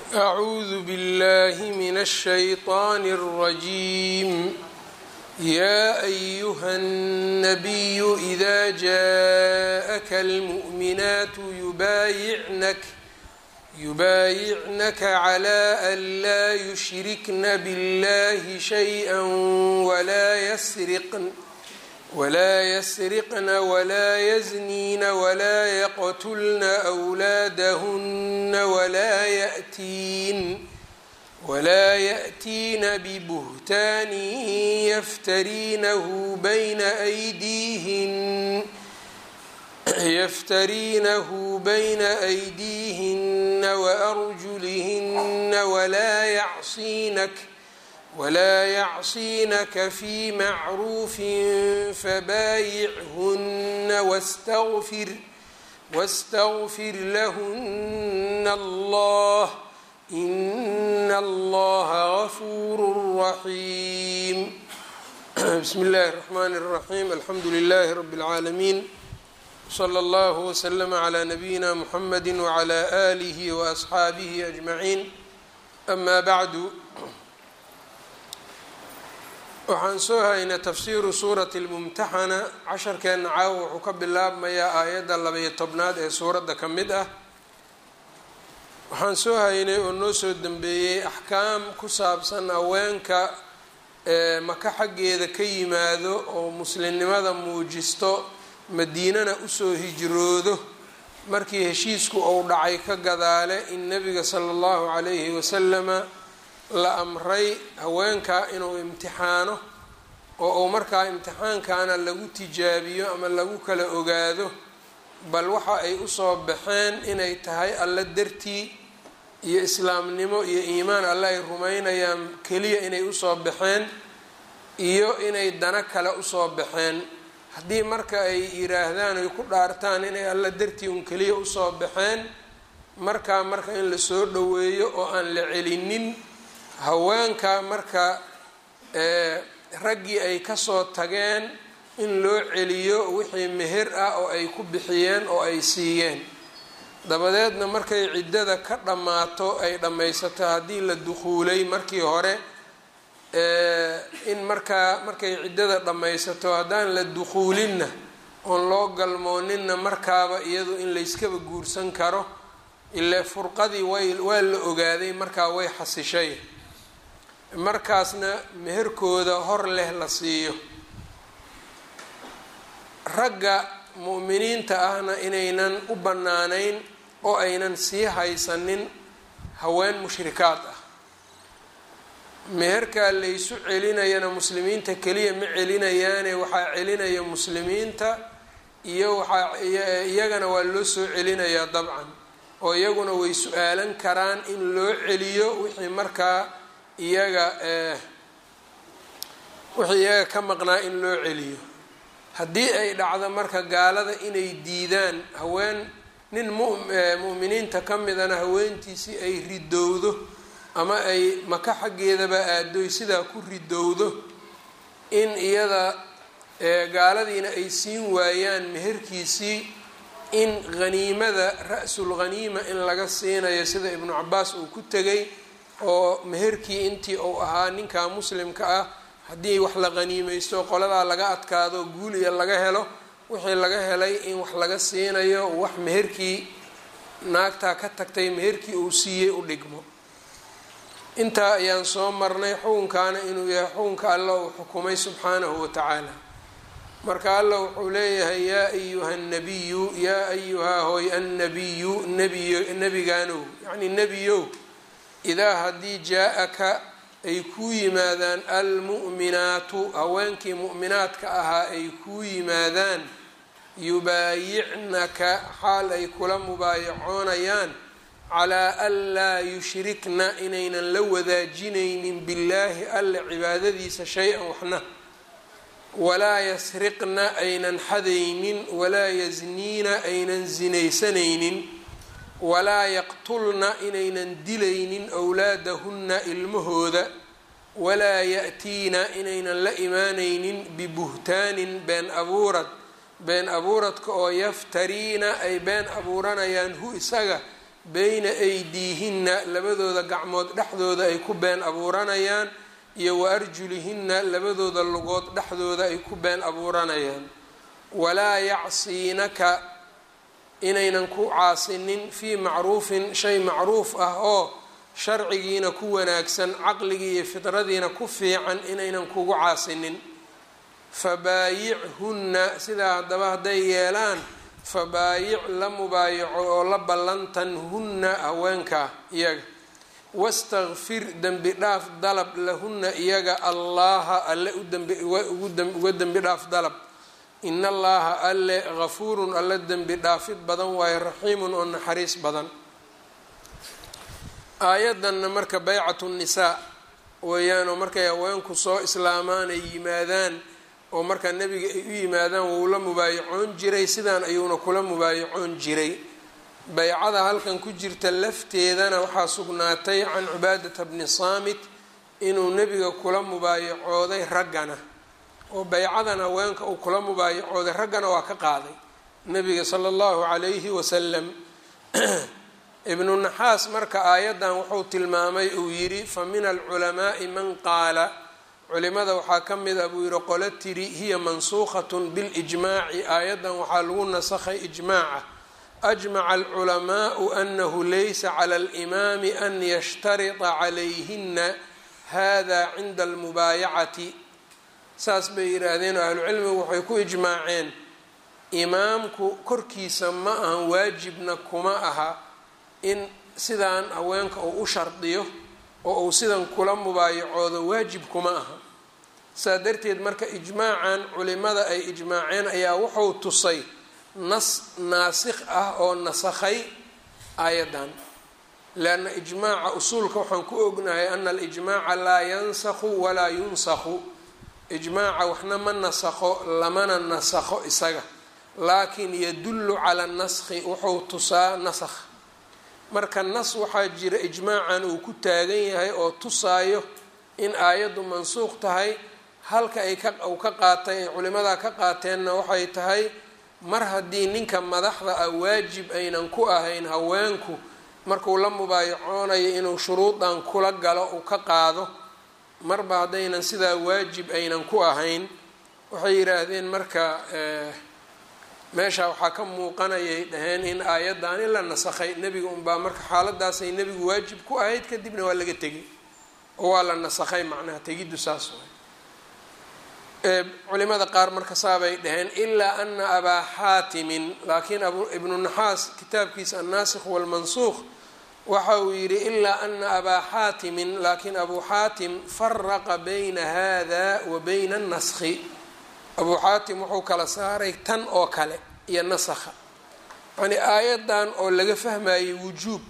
أعوذ بالله من الشيطان الرجيم يا أيها النبي إذا جاءك المؤمنات يبايعنك يبايعنك على أن لا يشركن بالله شيئا ولا يسرقن ولا يسرقن ولا يزنين ولا يقتلن أولادهن ولا يأتين ولا يأتين ببهتان يفترينه بين أيديهن يفترينه بين أيديهن وأرجلهن ولا يعصينك ولا يعصينك في معروف فبايعهن واستغفر واستغفر لهن الله إن الله غفور رحيم بسم الله الرحمن الرحيم الحمد لله رب العالمين صلى الله وسلم على نبينا محمد وعلى آله وأصحaabihi أجمعين أما بعد waxaan soo haynay tafsiiru suurati lmumtaxana casharkeenna caawa wuxuu ka bilaabmayaa aayadda labaiyo tobnaad ee suuradda ka mid ah waxaan soo haynay oo noo soo dambeeyey axkaam ku saabsan haweenka ee maka xaggeeda ka yimaado oo muslimnimada muujisto madiinana usoo hijroodo markii heshiisku uu dhacay ka gadaale in nebiga sala allahu calayhi wasalama la amray haweenka inuu imtixaano oo uu markaa imtixaankana lagu tijaabiyo ama lagu kala ogaado bal waxa ay usoo baxeen inay tahay alla dartii iyo islaamnimo iyo iimaan alle ay rumaynayaan keliya inay usoo baxeen iyo inay dano kale usoo baxeen haddii marka ay yiraahdaan ay ku dhaartaan inay alla dartii un keliya usoo baxeen markaa marka in lasoo dhoweeyo oo aan la celinin haweenka marka raggii ay kasoo tageen in loo celiyo wixii meher ah oo ay ku bixiyeen oo ay siiyeen dabadeedna markay ciddada ka dhammaato ay dhammaysato haddii la dukhuulay markii hore in markaa markay ciddada dhammaysato haddaan la dukhuulinna oon loo galmooninna markaaba iyadu in layskaba guursan karo ile furqadii way waa la ogaaday markaa way xasishay markaasna meherkooda hor leh la siiyo ragga mu'miniinta ahna inaynan u bannaanayn oo aynan sii haysanin haween mushrikaad ah meherkaa laysu celinayana muslimiinta keliya ma celinayaane waxaa celinaya muslimiinta iyo waxaa iyagana waa loo soo celinayaa dabcan oo iyaguna way su-aalan karaan in loo celiyo wixii markaa iyaga wixii iyaga ka maqnaa in loo celiyo haddii ay dhacdo marka gaalada inay diidaan haween nin mu'miniinta ka midana haweentiisii ay ridowdo ama ay maka xaggeedaba aadoy sidaa ku ridowdo in iyada gaaladiina ay siin waayaan meherkiisii in haniimada ra-sul ghaniima in laga siinayo sida ibnu cabaas uu ku tegay oo meherkii intii uu ahaa ninka muslimka ah haddii wax la qaniimeysto qoladaa laga adkaado guul iyo laga helo wixii laga helay in wax laga siinayo wax meherkii naagtaa ka tagtay meherkii uu siiyey u dhigmo intaa ayaan soo marnay xukunkaana inuu yahay xukunka alla uu xukumay subxaanahu watacaala marka alla wuxuu leeyahay yaa ayuha nabiyu yaa ayuhaa hoy annabiyu nabiy nebigaanow yacni nebiyow idaa haddii jaa-aka ay kuu yimaadaan almu'minaatu haweenkii mu'minaadka ahaa ay kuu yimaadaan yubaayicnaka xaal ay kula mubaayacoonayaan calaa an laa yushrikna inaynan la wadaajinaynin billaahi alle cibaadadiisa shay-an waxna walaa yasriqna aynan xadaynin walaa yasniina aynan sinaysanaynin walaa yaqtulna inaynan dilaynin wlaadahunna ilmahooda walaa ya-tiina inaynan la imaanaynin bibuhtaanin been abuurad been abuuradka oo yaftariina ay been abuuranayaan hu isaga beyna aydiihinna labadooda gacmood dhexdooda ay ku been abuuranayaan iyo wa arjulihinna labadooda lugood dhexdooda ay ku been abuuranayaan walaa yacsiinaka inaynan ku caasinin fii macruufin shay macruuf ah oo sharcigiina ku wanaagsan caqligii iyo fidradiina ku fiican inaynan kugu caasinin fabaayichunna sidaa haddaba hadday yeelaan fabaayic la mubaayaco oo la ballantan hunna haweenkaa iyaga wastakfir dembi dhaaf dalab lahunna iyaga allaha alle uga dembi dhaaf dalab in allaha alle gafuurun alle dembi dhaafid badan waayo raxiimun oo naxariis badan aayaddanna marka baycatu nisaa weeyaan oo markay haweenku soo islaamaan ay yimaadaan oo markaa nebiga ay u yimaadaan wuu la mubaayacoon jiray sidaan ayuuna kula mubaayacoon jiray baycada halkan ku jirta lafteedana waxaa sugnaatay can cubaadata bni saamit inuu nebiga kula mubaayacooday raggana oo baycadan haweenka uu kula mubaayacooday raggana waa ka qaaday nebiga sala allahu calayhi wasalam ibnu naxaas marka aayaddan wuxuu tilmaamay uu yidhi fa min alculamaai man qaala culimada waxaa ka mid a buu yihi qolo tiri hiya mansuukhatun bilijmaaci aayaddan waxaa lagu nasakhay ijmaaca ajmaca alculamaau anahu laysa cala alimaami an yashtarita calayhina hada cinda almubaayacati saas bay yidhaahdeen oo ahlucilmigu waxay ku ijmaaceen imaamku korkiisa ma ahan waajibna kuma aha in sidaan haweenka uu u shardiyo oo uu sidan kula mubaayacoodo waajib kuma aha saa darteed marka ijmaacan culimada ay ijmaaceen ayaa wuxuu tusay nas naasikh ah oo nasakhay aayaddan leanna ijmaaca usuulka waxaan ku ognahay ana alijmaaca laa yansakhu walaa yunsakhu ijmaaca waxna ma nasakho lamana nasakho isaga laakin yadullu cala naskhi wuxuu tusaa nasakh marka nas waxaa jira ijmaacan uu ku taagan yahay oo tusaayo in aayaddu mansuuq tahay halka ay ka uu ka qaatay ay culimadaa ka qaateenna waxay tahay mar haddii ninka madaxda ah waajib aynan ku ahayn haweenku markuu la mubaayacoonayo inuu shuruudan kula galo uu ka qaado marba haddaynan sidaa waajib aynan ku ahayn waxay yidhaahdeen marka meesha waxaa ka muuqanayay dhaheen in aayaddan in la nasakhay nebiga unbaa marka xaaladaasay nebigu waajib ku ahayd kadibna waa laga tegay oo waa la nasakhay macnaha tegiddu saas waay culimada qaar marka saabay dhaheen ilaa ana abaa xaatimin laakiin ibnu naxaas kitaabkiisa annaasikh walmansuuq waxa uu yidhi ilaa ana abaa xaatimin laakiin abuu xaatim faraqa bayna hada wa bayna annaskhi abuu xaatim wuxuu kala saaray tan oo kale iyo nasakha yacnii aayaddan oo laga fahmayay wujuub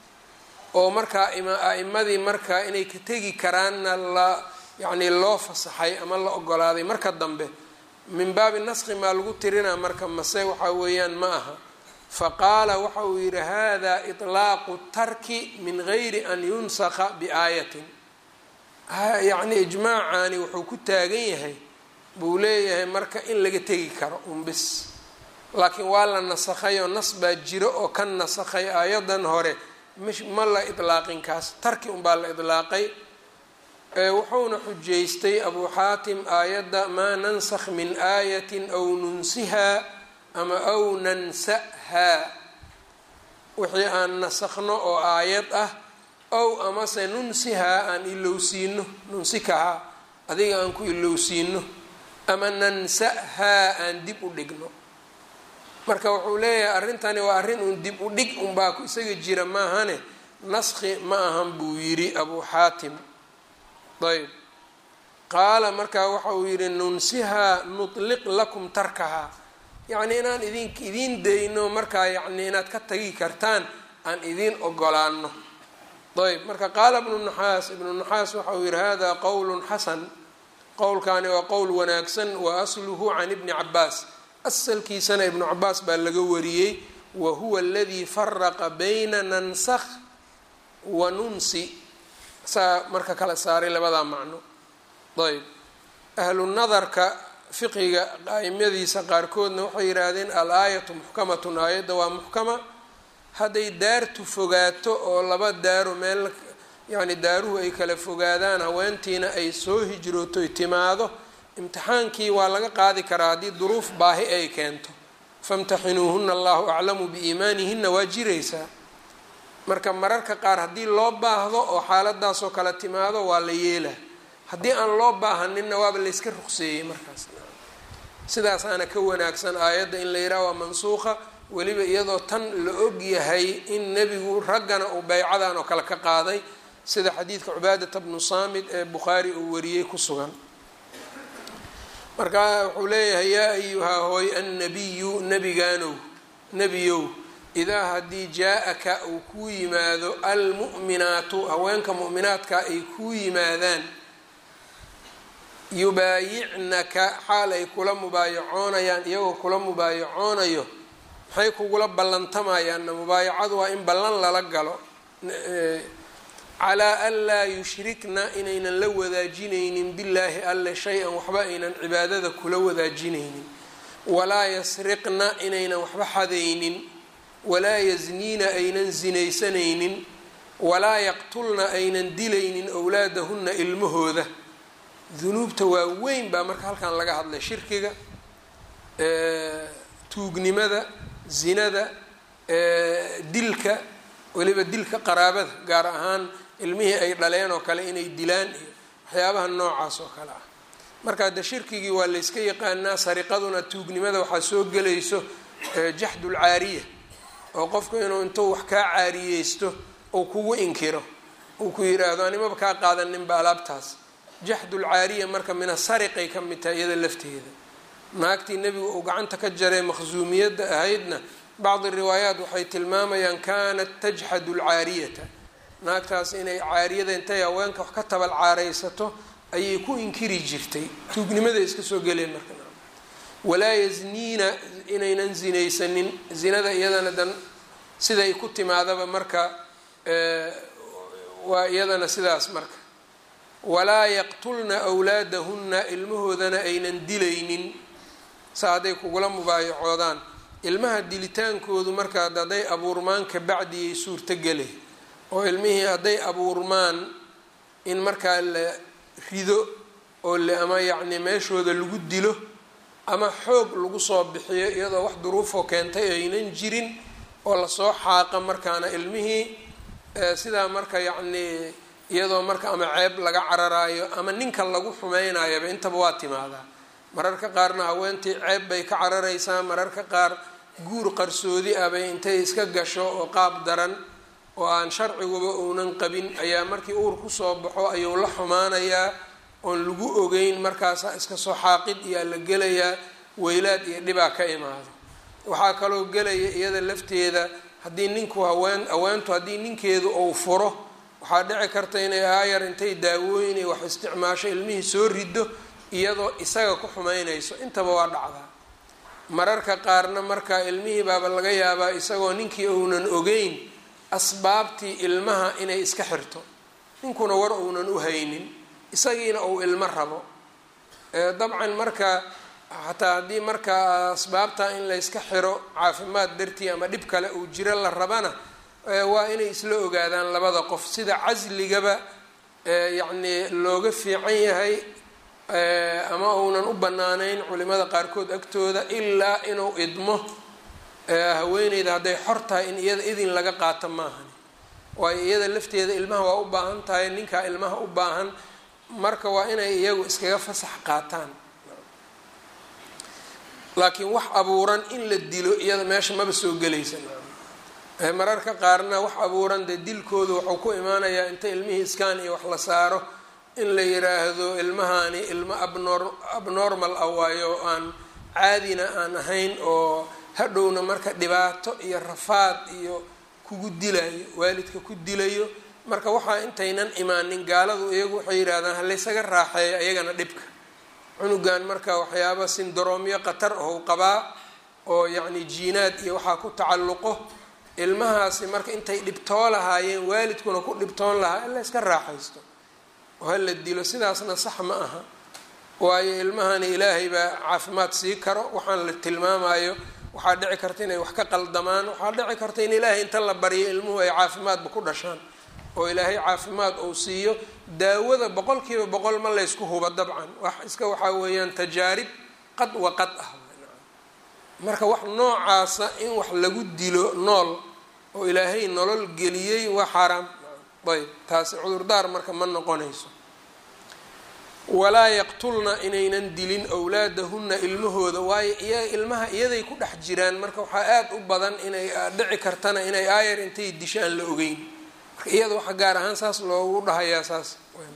oo markaa a-imadii markaa inay ka tegi karaanna la yacnii loo fasaxay ama la ogolaaday marka dambe min baabi naskhi maa lagu tirinaa marka mase waxaa weeyaan ma aha faqaala waxa uu yidhi hada iطlaaqu tarki min gayri an yunsakha biaayatin yacnii ijmaacani wuxuu ku taagan yahay buu leeyahay marka in laga tegi karo unbis laakiin waa la nasakhayoo nas baa jiro oo ka nasakhay aayadan hore ma la idlaaqin kaas tarki unbaa la idlaaqay wuxuuna xujaystay abuu xaatim aayadda maa nansakh min aayatin aw nunsihaa ama aw nansahaa wixii aan nasakhno oo aayad ah ow amase nunsihaa aan ilowsiino nunsikahaa adiga aan ku ilowsiino ama nansahaa aan dib u dhigno marka wuxuu leeyahay arrintani waa arrin uun dib u dhig unbaa ku isaga jira maahane naskhi ma ahan buu yidhi abuu xaatim ayb qaala markaa waxa uu yidhi nunsihaa nutliq lakum tarkahaa yacnii inaan idin idiin dayno markaa yacnii inaad ka tagi kartaan aan idiin ogolaano ayb marka qaala ibnu naxaas ibnu naxaas waxa uu yidhi hada qowlun xasan qowlkaani waa qowl wanaagsan wa asluhu can ibni cabaas asalkiisana ibnu cabaas baa laga wariyey wa huwa aladii faraqa bayna nansakh wa nunsi saa marka kala saaray labadaa macno ayb ahlu nadarka fiqiga aimadiisa qaarkoodna waxay yidhaahdeen al-aayatu muxkamatun aayadda waa muxkama hadday daartu fogaato oo laba daaro meel yacni daaruhu ay kala fogaadaan haweentiina ay soo hijrooto ay timaado imtixaankii waa laga qaadi karaa haddii duruuf baahi ay keento famtaxinuuhuna allahu aclamu biiimaanihina waa jiraysaa marka mararka qaar haddii loo baahdo oo xaaladaasoo kale timaado waa la yeelaa haddii aan loo baahaninna waaba layska ruqseeyey markaas sidaasaana ka wanaagsan aayadda in la yidhaha waa mansuuqa weliba iyadoo tan la og yahay in nebigu raggana uu beycadan oo kale ka qaaday sida xadiidka cubaadata bnu saamid ee bukhaari uu wariyey ku sugan marka wuxuu leeyahay yaa ayuhaa hooy annabiyu nebigaanow nebiyow idaa haddii jaa-aka uu kuu yimaado almu'minaatu haweenka mu'minaadka ay kuu yimaadaan yubaayicnaka xaal ay kula mubaayacoonayaan iyagoo kula mubaayacoonayo maxay kugula ballantamayaanna mubaayacadu waa in ballan lala galo calaa an laa yushrikna inaynan la wadaajinaynin billaahi alle shay-an waxba aynan cibaadada kula wadaajinaynin walaa yasriqna inaynan waxba xadaynin walaa yasniina aynan sinaysanaynin walaa yaqtulna aynan dilaynin owlaadahunna ilmahooda dunuubta waa weyn baa marka halkan laga hadlay shirkiga tuugnimada zinada dilka weliba dilka qaraabada gaar ahaan ilmihii ay dhaleen oo kale inay dilaan iyo waxyaabaha noocaas oo kale ah marka de shirkigii waa layska yaqaanaa sariqaduna tuugnimada waxaa soo gelayso jaxdul caariya oo qofku inuu intuu wax kaa caariyeysto uu kugu inkiro uu ku yidhaahdo animaba kaa qaadaninba alaabtaas jaxdul caariya marka mina sariqay ka mid tahay iyada lafteeda naagtii nebigu uu gacanta ka jaray maqsuumiyadda ahaydna bacdi riwaayaat waxay tilmaamayaan kaanat tajxadu lcaariyata naagtaas inay caariyada intay haweenka wax ka tabal caaraysato ayay ku inkiri jirtay tuugnimada iska soo geleen marka walaa yasniina inaynan zinaysanin zinada iyadana dan siday ku timaadaba marka waa iyadana sidaas marka walaa yaqtulna wlaadahunna ilmahoodana aynan dilaynin sa hadday kugula mubaayacoodaan ilmaha dilitaankoodu marka hadday abuurmaan kabacdiyay suurtogele oo ilmihii hadday abuurmaan in markaa la rido oo ama yacni meeshooda lagu dilo ama xoog lagu soo bixiyo iyadoo wax duruufoo keentay aynan jirin oo lasoo xaaqa markaana ilmihii sidaa marka yacnii iyadoo marka ama ceeb laga cararaayo ama ninka lagu xumeynayaba intaba waa timaadaa mararka qaarna haweentii ceeb bay ka cararaysaa mararka qaar guur qarsoodi ah bay intay iska gasho oo qaab daran oo aan sharciguba uunan qabin ayaa markii uur kusoo baxo ayuu la xumaanayaa oon lagu ogeyn markaasaa iska soo xaaqid iyaa la gelayaa weylaad iyo dhibaa ka imaado waxaa kaloo gelaya iyada lafteeda haddii ninku haween haweentu haddii ninkeedu uu furo waxaa dhici karta inay aayar intay daawooyin iyo wax isticmaasho ilmihii soo rido iyadoo isaga ku xumeynayso intaba waa dhacdaa mararka qaarna marka ilmihii baaba laga yaabaa isagoo ninkii uunan ogeyn asbaabtii ilmaha inay iska xirto ninkuna war uunan u haynin isagiina uu ilmo rabo dabcan marka xataa haddii marka asbaabta in layska xiro caafimaad dartii ama dhib kale uu jiro la rabana waa inay isla ogaadaan labada qof sida casligaba yacnii looga fiican yahay ama uunan u banaanayn culimada qaarkood agtooda ilaa inuu idmo haweeneyda hadday xor tahay in iyada idin laga qaato maahan waayo iyada lafteeda ilmaha waa u baahan tahay ninkaa ilmaha u baahan marka waa inay iyagu iskaga fasax qaataan laakiin wax abuuran in la dilo iyada meesha maba soo gelaysa mararka qaarna wax abuuran dee dilkoodu wuxuu ku imaanayaa inta ilmihii iskaan iyo wax la saaro in la yiraahdo ilmahani ilmo abnor abnormal ah waayo oo aan caadina aan ahayn oo hadhowna marka dhibaato iyo rafaad iyo kugu dilayo waalidka ku dilayo marka waxaa intaynan imaanin gaaladu iyagu waxay yidhahdaan halaysaga raaxeeyo iyagana dhibka cunugan marka waxyaaba sindroomyo khatar ahou qabaa oo yacni jiinaad iyo waxaa ku tacalluqo ilmahaasi marka intay dhibtoo lahaayeen waalidkuna ku dhibtoon lahaa in la yska raaxaysto oo ha la dilo sidaasna sax ma aha waayo ilmahani ilaahay baa caafimaad sii karo waxaan la tilmaamayo waxaa dhici karta inay wax ka qaldamaan waxaa dhici karta in ilaahay inta la baryo ilmuhu ay caafimaadba ku dhashaan oo ilaahay caafimaad uu siiyo daawada boqol kiiba boqol ma laysku hubo dabcan wax iska waxaa weeyaan tajaarib qad wa qad ah marka wax noocaasa in wax lagu dilo nool oo ilaahay nolol geliyey waa xaaraam ayb taasi cudurdaar marka ma noqonayso walaa yaqtulna inaynan dilin awlaadahunna ilmahooda waayo iyaga ilmaha iyaday ku dhex jiraan marka waxaa aada u badan inay dhici kartana inay aayar intay dishaan la ogeyn marka iyada waxa gaar ahaan saas loogu dhahayaa saas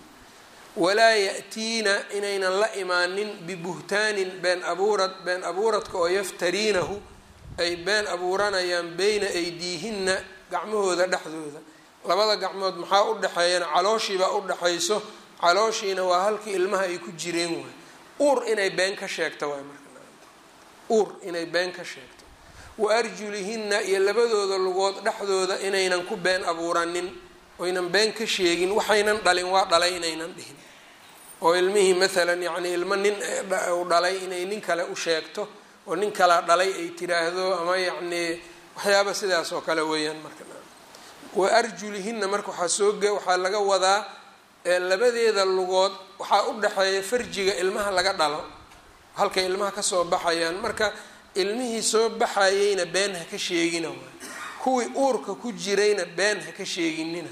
walaa ya'tiina inaynan la imaanin bibuhtaanin been abuurad been abuuradka oo yaftariinahu ay been abuuranayaan beyna aydiihinna gacmahooda dhexdooda labada gacmood maxaa u dhexeeyana calooshiibaa u dhexayso calooshiina waa halkii ilmaha ay ku jireen waay uur inay been ka sheegto waay marka uur inay been ka sheegto wa arjulihinna iyo labadooda lugood dhexdooda inaynan ku been abuuranin oynan been ka sheegin waxaynan dhalin waa dhalay inaynan dhihin oo ilmihii maalan yacni ilmo nin u dhalay inay nin kale u sheegto oo nin kalaa dhalay ay tiraahdo ama yacnii waxyaaba sidaas oo kale weeyaan marka wa arjulihinna marka waxaa soo ge waxaa laga wadaa labadeeda lugood waxaa u dhexeeya farjiga ilmaha laga dhalo halkay ilmaha kasoo baxayaan marka ilmihii soo baxayeyna been ha ka sheegina waay kuwii uurka ku jirayna been ha ka sheeginina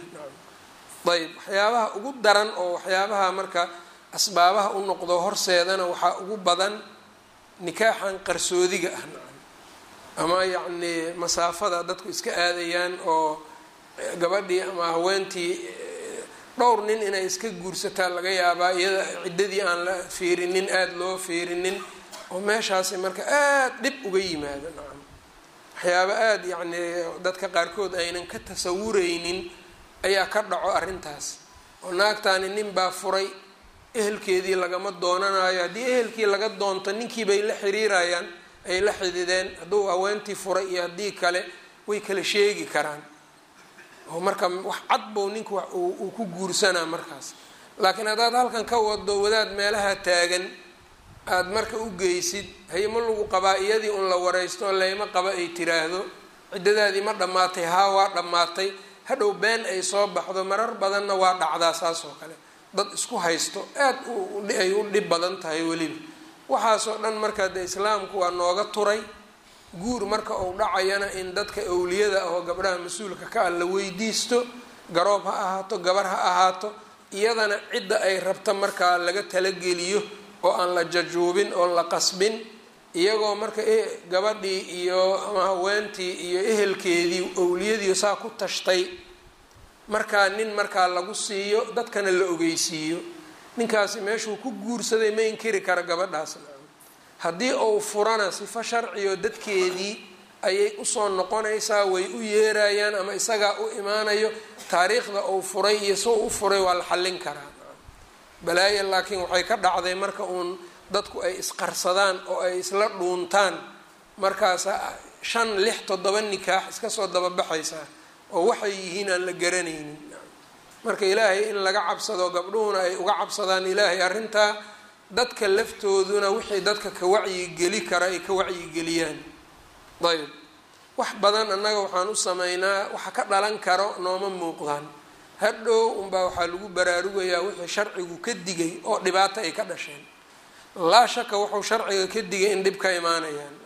ayb waxyaabaha ugu daran oo waxyaabaha marka asbaabaha u noqdo horseedana waxaa ugu badan nikaaxan qarsoodiga ah nacam ama yacnii masaafada dadku iska aadayaan oo gabadhii ama haweentii dhowr nin inay iska guursataa laga yaabaa iyada ciddadii aan la fiirinin aada loo fiirinin oo meeshaasi marka aada dhib uga yimaado nacam waxyaaba aada yacnii dadka qaarkood aynan ka tasawuraynin ayaa ka dhaco arrintaas oo naagtaani nin baa furay ehelkeedii lagama doonanayo haddii ehelkii laga doonto ninkii bay la xiriirayaan ay la xidideen hadduu haweentii furay iyo haddii kale way kala sheegi karaan oo marka wax cad bow ninku uu ku guursanaa markaas laakiin haddaad halkan ka wado wadaad meelaha taagan aada marka u geysid haye ma lagu qabaa iyadii un la waraysto layma qaba ay tiraahdo ciddadaadii ma dhammaatay haa waa dhammaatay hadhow been ay soo baxdo marar badanna waa dhacdaa saas oo kale dad isku haysto aad ay u dhib badan tahay weliba waxaasoo dhan markaa dee islaamku waa nooga turay guur marka uu dhacayana in dadka awliyada ah oo gabdhaha mas-uulka ka ah la weydiisto garoob ha ahaato gabar ha ahaato iyadana cidda ay rabta markaa laga talageliyo oo aan la jajuubin oo la qasbin iyagoo marka gabadhii iyo ama haweentii iyo ehelkeedii owliyadii saa ku tashtay markaa nin markaa lagu siiyo dadkana la ogeysiiyo ninkaasi meeshuu ku guursaday ma inkiri kara gabadhaas haddii uu furana sifo sharciyo dadkeedii ayay usoo noqonaysaa way u yeerayaan ama isagaa u imaanayo taariikhda uu furay iyo soo u furay waa la xallin karaa balaayo laakiin waxay ka dhacday marka uun dadku ay isqarsadaan oo ay isla dhuuntaan markaasa shan lix toddoba nikaax iska soo dababaxaysaa oo waxay yihiin aan la garanaynin marka ilaahay in laga cabsado gabdhuhuna ay uga cabsadaan ilaahay arrintaa dadka laftooduna wixii dadka ka wacyigeli kara ay ka wacyigeliyaan ayb wax badan annaga waxaan u sameynaa waxa ka dhalan karo nooma muuqdaan hadhow unbaa waxaa lagu baraarugayaa wixii sharcigu ka digay oo dhibaato ay ka dhasheen laa shaka wuxuu sharciga ka digay in dhib ka imaanayaan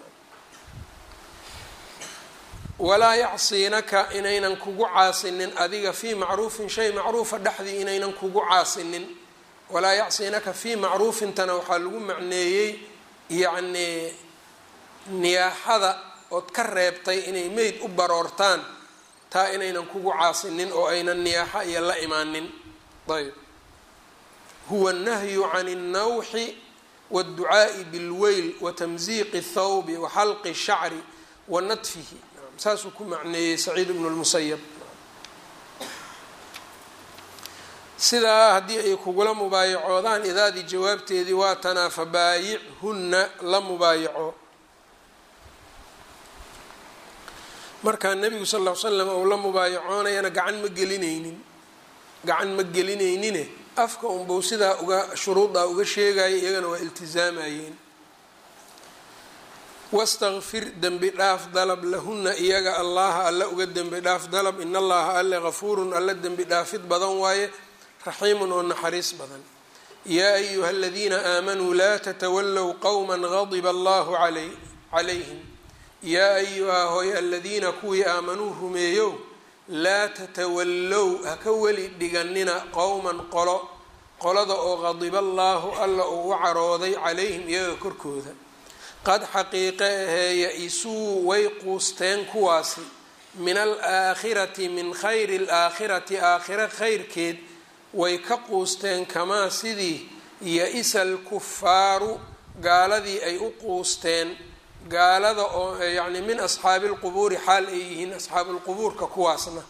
walaa yacsiinaka inaynan kugu caasinin adiga fii macruufin shay macruufa dhexdii inaynan kugu caasinin walaa yacsiinaka fii macruufintana waxaa lagu macneeyey yacnii niyaaxada ood ka reebtay inay meyd u baroortaan taa inaynan kugu caasinin oo aynan niyaaxa iyo la imaanin ayb huwa annahyu can اnnawxi wاdducaa'i bilweyl watamziiqi اthawbi waxalqi الshacri wa nadfihi saasuu ku macneeyey saciid ibnu lmusayab sidaa haddii ay kugula mubaayacoodaan idaadii jawaabteedii waa tanaa fabaayichunna la mubaayaco markaa nebigu sal ll ly slam ou la mubaayacoonayana gacan ma gelinaynin gacan ma gelinaynine afka unbau sidaa uga shuruudaa uga sheegaya iyagana waa iltizaamayeen wastakfir dembi dhaaf dalab lahuna iyaga allaha alle uga dembi dhaaf dalab in allaha alle gafuurun alle dembi dhaafid badan waaye raxiimun oo naxariis badan yaa ayuha aladiina aamanuu laa tatawallow qowma gadiba allahu calayhim yaa ayuha hoy aladiina kuwii aamanuu rumeeyow laa tatawallow haka weli dhiganina qowman qolo qolada oo qadiba allaahu alla uu u carooday calayhim iyaga korkooda qad xaqiiqe ahee ya-isuu way quusteen kuwaasi min alaakhirati min khayri alaakhirati aakhira khayrkeed way ka quusteen kamaa sidii ya-isa alkufaaru gaaladii ay u quusteen gaalada oo yacni min asxaabi lqubuuri xaal ay yihiin asxaabuulqubuurka kuwaasna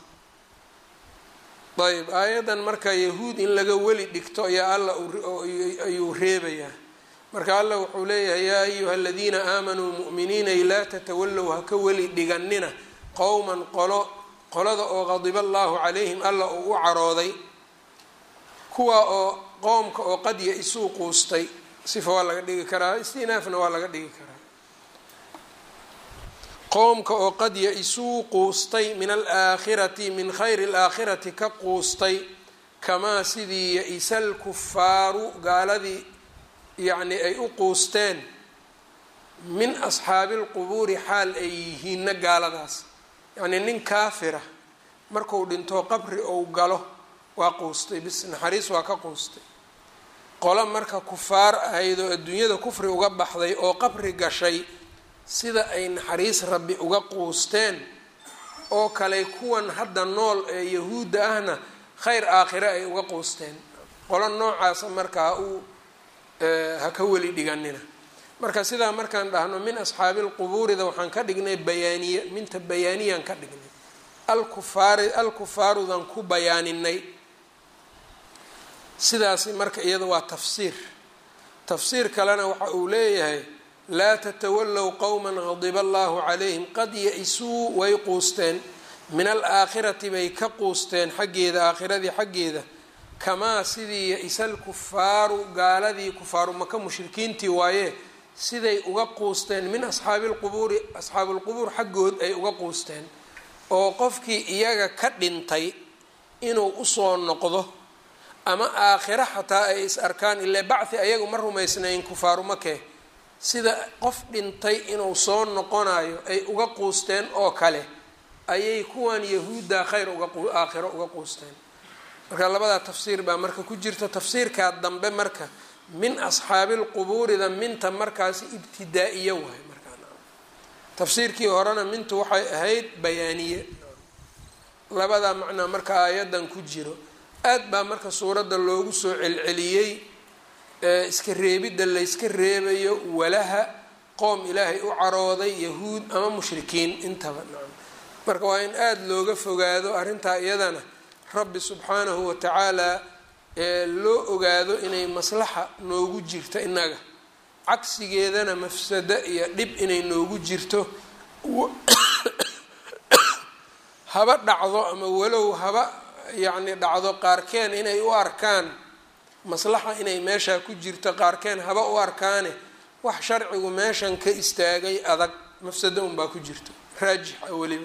ayb aayaddan marka yahuud in laga weli dhigto ayaa alla ayuu reebayaa marka alla wuxuu leeyahay yaa ayuha aladiina aamanuu mu'miniinay laa tatawallow haka weli dhiganina qowman qolo qolada oo qadiba allaahu calayhim alla uu u carooday kuwa oo qoomka oo qad ya-isuu quustay sifa waa laga dhigi karaa istinaafna waa laga dhigi karaa qowmka oo qad ya-isuu quustay min alaakhirati min khayri alaakhirati ka quustay kamaa sidii ya-isa alkufaaru gaaladii yacni ay u quusteen min asxaabi lqubuuri xaal ay yihiinna gaaladaas yacnii nin kaafira marku dhinto qabri ou galo waa quustay bis naxariis waa ka quustay qolo marka kufaar ahayd oo adduunyada kufri uga baxday oo qabri gashay sida ay naxariis rabbi uga quusteen oo kale kuwan hadda nool ee yahuudda ahna khayr aakhire ay uga quusteen qolo noocaasa markaa uu ha ka weli dhiganina marka sidaa markaan dhahno min asxaabi lqubuurida waxaan ka dhignay bayaaniye minta bayaaniyaan ka dhignay alkufaari alkufaarudan ku bayaaninay sidaasi marka iyada waa tafsiir tafsiir kalena waxa uu leeyahay laa tatawallow qowman qadiba allahu calayhim qad ya-isuu way quusteen min alaakhirati bay ka quusteen xaggeeda aakhiradii xaggeeda kamaa sidii ya-isa alkufaaru gaaladii kufaaru maka mushrikiintii waaye siday uga quusteen min asxaabi lqubuuri asxaabuulqubuur xaggood ay uga quusteen oo qofkii iyaga ka dhintay inuu usoo noqdo ama aakhiro xataa ay is arkaan ilaa bacthi ayagu ma rumaysnayn kufaaru makee sida qof dhintay inuu soo noqonayo ay uga quusteen oo kale ayay kuwan yahuudda khayr aakhiro uga quusteen marka labadaa tafsiir baa marka ku jirta tafsiirkaa dambe marka min asxaabi lqubuurida minta markaasi ibtidaa-iyo waay markaa tafsiirkii horena mintu waxay ahayd bayaaniye labadaa macnaa marka aayadan ku jiro aad baa marka suuradda loogu soo celceliyey iska reebidda layska reebayo walaha qoom ilaahay u carooday yahuud ama mushrikiin intaba nacam marka waa in aada looga fogaado arrintaa iyadana rabbi subxaanahu watacaala loo ogaado inay maslaxa noogu jirto innaga cagsigeedana mafsado iyo dhib inay noogu jirto haba dhacdo ama walow haba yacni dhacdo qaarkeen inay u arkaan maslaxa inay meeshaa ku jirto qaarkeen haba u arkaane wax sharcigu meeshan ka istaagay adag mafsado unbaa ku jirto raajixa weliba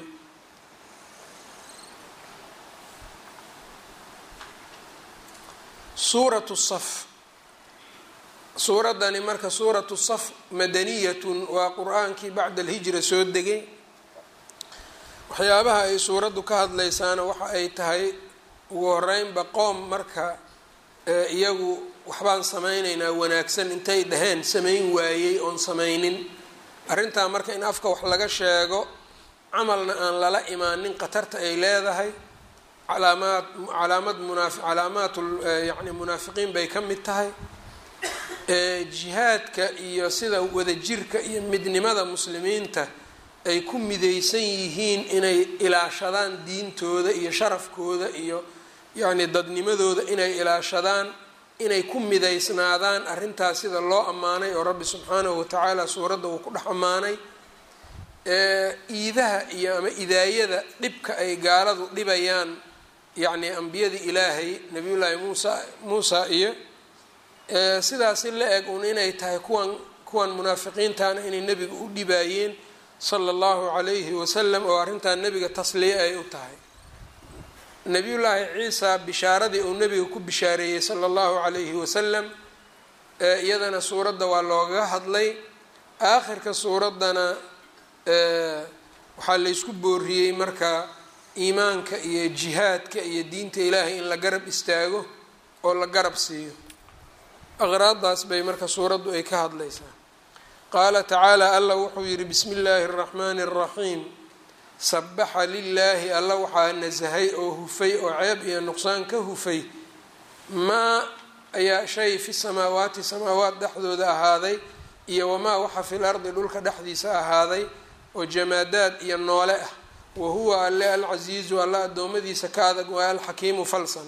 suuratu saf suuraddani marka suuratu saf madaniyatun waa qur-aankii bacda alhijra soo degay waxyaabaha ay suuraddu ka hadlaysaana waxa ay tahay ugu horeynba qoom marka iyagu waxbaan samaynaynaa wanaagsan intay dhaheen samayn waayey oon samaynin arrintaa marka in afka wax laga sheego camalna aan lala imaanin khatarta ay leedahay calaamaad calaamad munaafi calaamaat yani munaafiqiin bay ka mid tahay jihaadka iyo sida wadajirka iyo midnimada muslimiinta ay ku midaysan yihiin inay ilaashadaan diintooda iyo sharafkooda iyo yacni dadnimadooda inay ilaashadaan inay ku midaysnaadaan arrintaas sida loo ammaanay oo rabbi subxaanahu watacaala suuradda uu ku dhex ammaanay iidaha iyo ama idaayada dhibka ay gaaladu dhibayaan yacni ambiyadii ilaahay nabiyullaahi muusa muusa iyo sidaasi la eg un inay tahay kuwan kuwan munaafiqiintana inay nebiga u dhibaayeen sala allahu calayhi wasalam oo arrintan nebiga tasliye ay u tahay nebiyullaahi ciisa bishaaradii uu nebiga ku bishaareeyey sala allahu calayhi wasalam iyadana suuradda waa loogaga hadlay aakhirka suuraddana waxaa laysku booriyey marka iimaanka iyo jihaadka iyo diinta ilaahay in la garab istaago oo la garab siiyo aqraadaas bay marka suuraddu ay ka hadlaysaa qaala tacaala allah wuxuu yidhi bismi illaahi araxmaani araxiim sabaxa lilaahi alla waxaa nasahay oo hufay oo ceeb iyo nuqsaan ka hufay maa ayaa shay fi samaawaati samaawaat dhexdooda ahaaday iyo wamaa waxa fil ardi dhulka dhexdiisa ahaaday oo jamaadaad iyo noole ah wa huwa alle alcasiizu alla addoommadiisa ka adag waa alxakiimu falsan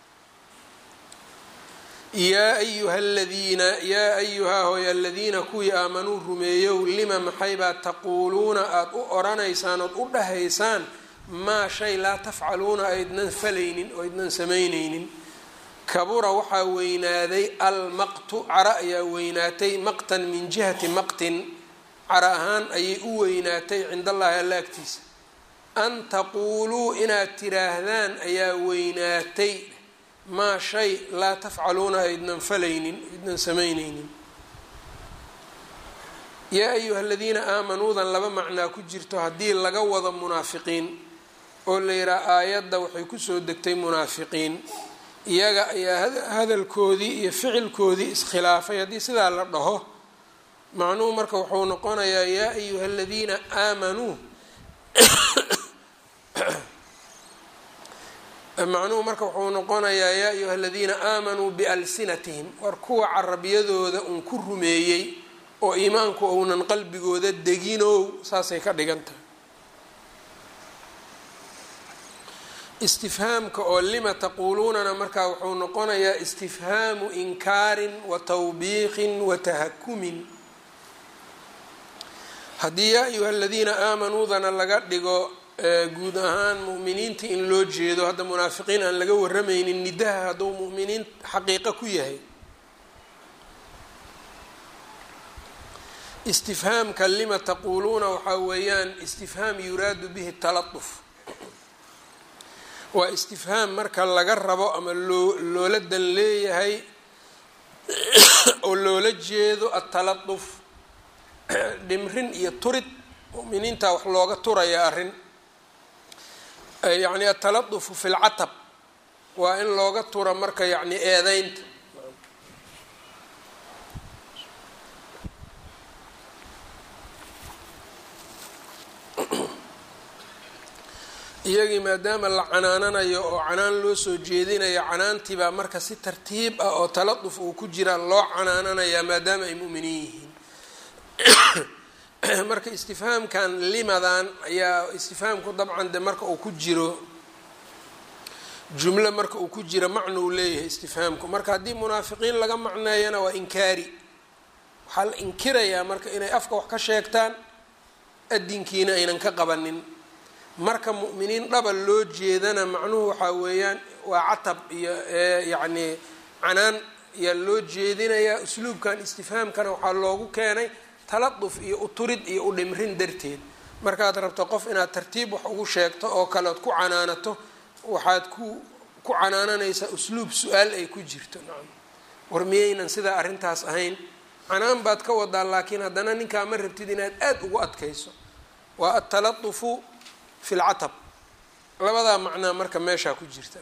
yaa ayuha aladiina yaa ayuhaa hooy aladiina kuwii aamanuu rumeeyow lima maxaybaa taquuluuna aada u oranaysaan ood u dhahaysaan maa shay laa tafcaluuna aydnan falaynin oo aydnan samaynaynin kabura waxaa weynaaday almaqtu cara ayaa weynaatay maqtan min jihati maqtin cara ahaan ayay u weynaatay cind allahi alla agtiisa an taquuluu inaad tiraahdaan ayaa weynaatay maa shay laa tafcaluuna aydnan falaynin aydnan samaynaynin yaa ayuha aladiina aamanuudan laba macnaa ku jirto haddii laga wado munaafiqiin oo la yidhaha aayadda waxay kusoo degtay munaafiqiin iyaga ayaa hadalkoodii iyo ficilkoodii iskhilaafay haddii sidaa la dhaho macnuhu marka wuxuu noqonayaa yaa ayuha aladiina aamanuu macnuhu marka wuxuu noqonayaa yaa ayuha aladiina aamanuu bialsinatihim war kuwa carabiyadooda uun ku rumeeyey oo iimaanku ounan qalbigooda deginow saasay ka dhigan tahay istifhaamka oo lima taquuluunana markaa wuxuu noqonayaa istifhaamu inkaarin wa tawbiiqin wa tahakumin haddii yaa ayuha aladiina aamanuudana laga dhigo guud ahaan mu'miniinta in loo jeedo hadda munaafiqiin aan laga waramaynin nidaha hadduu mu'miniin xaqiiqo ku yahay istifhaamka lima taquuluuna waxaa weeyaan istifhaam yuraadu bihi talatuf waa istifhaam marka laga rabo ama loo loola dan leeyahay oo loola jeedo atalatuf dhimrin iyo turid mu'miniinta wax looga turaya arrin yacni ataladufu fi lcatab waa in looga tura marka yacni eedeynta iyagii maadaama la canaananayo oo canaan loo soo jeedinayo canaantiibaa marka si tartiib ah oo taladuf uu ku jiraa loo canaananayaa maadaama ay mu'miniin yihiin marka istifhaamkan limadan ayaa istifhaamku dabcan de marka uu ku jiro jumlo marka uu ku jiro macnou leeyahay istifhaamku marka haddii munaafiqiin laga macneeyana waa inkaari waxaa la inkirayaa marka inay afka wax ka sheegtaan adinkiina aynan ka qabanin marka mu'miniin dhaba loo jeedana macnuhu waxaa weeyaan waa catab iyo yacni canaan ayaa loo jeedinayaa usluubkan istifhaamkana waxaa loogu keenay taladuf iyo uturid iyo u dhimrin darteed markaad rabto qof inaad tartiib wax ugu sheegto oo kale ood ku canaanato waxaad ku ku canaananaysaa usluub su-aal ay ku jirto nacam war miyaynan sidaa arrintaas ahayn canaan baad ka wadaa laakiin haddana ninkaa ma rabtid inaad aada ugu adkayso waa ataladufu fi lcatab labadaa macnaa marka meeshaa ku jirta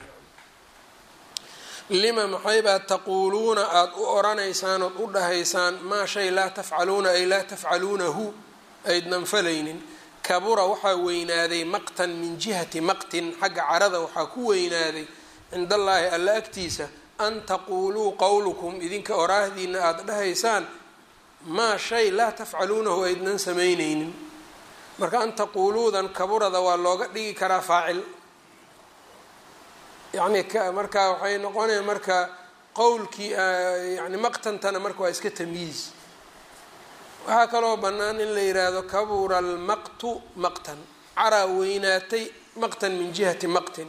lima maxaybaa taquuluuna aada u oranaysaan ood u dhahaysaan maa shay laa tafcaluuna ay laa tafcaluunahu aydnan falaynin kabura waxaa weynaaday maqtan min jihati maqtin xagga carada waxaa ku weynaaday cind allaahi alla agtiisa an taquuluu qowlukum idinka oraahdiina aada dhahaysaan maa shay laa tafcaluunahu aydnan samaynaynin marka an taquuluudan kaburada waa looga dhigi karaa faacil yacni marka waxay noqonaya marka qowlkii yani maqtantana marka waa iska tamyiiz waxaa kaloo bannaan in la yidhaahdo kabura almaqtu maqtan caraa weynaatay maqtan min jihati maqtin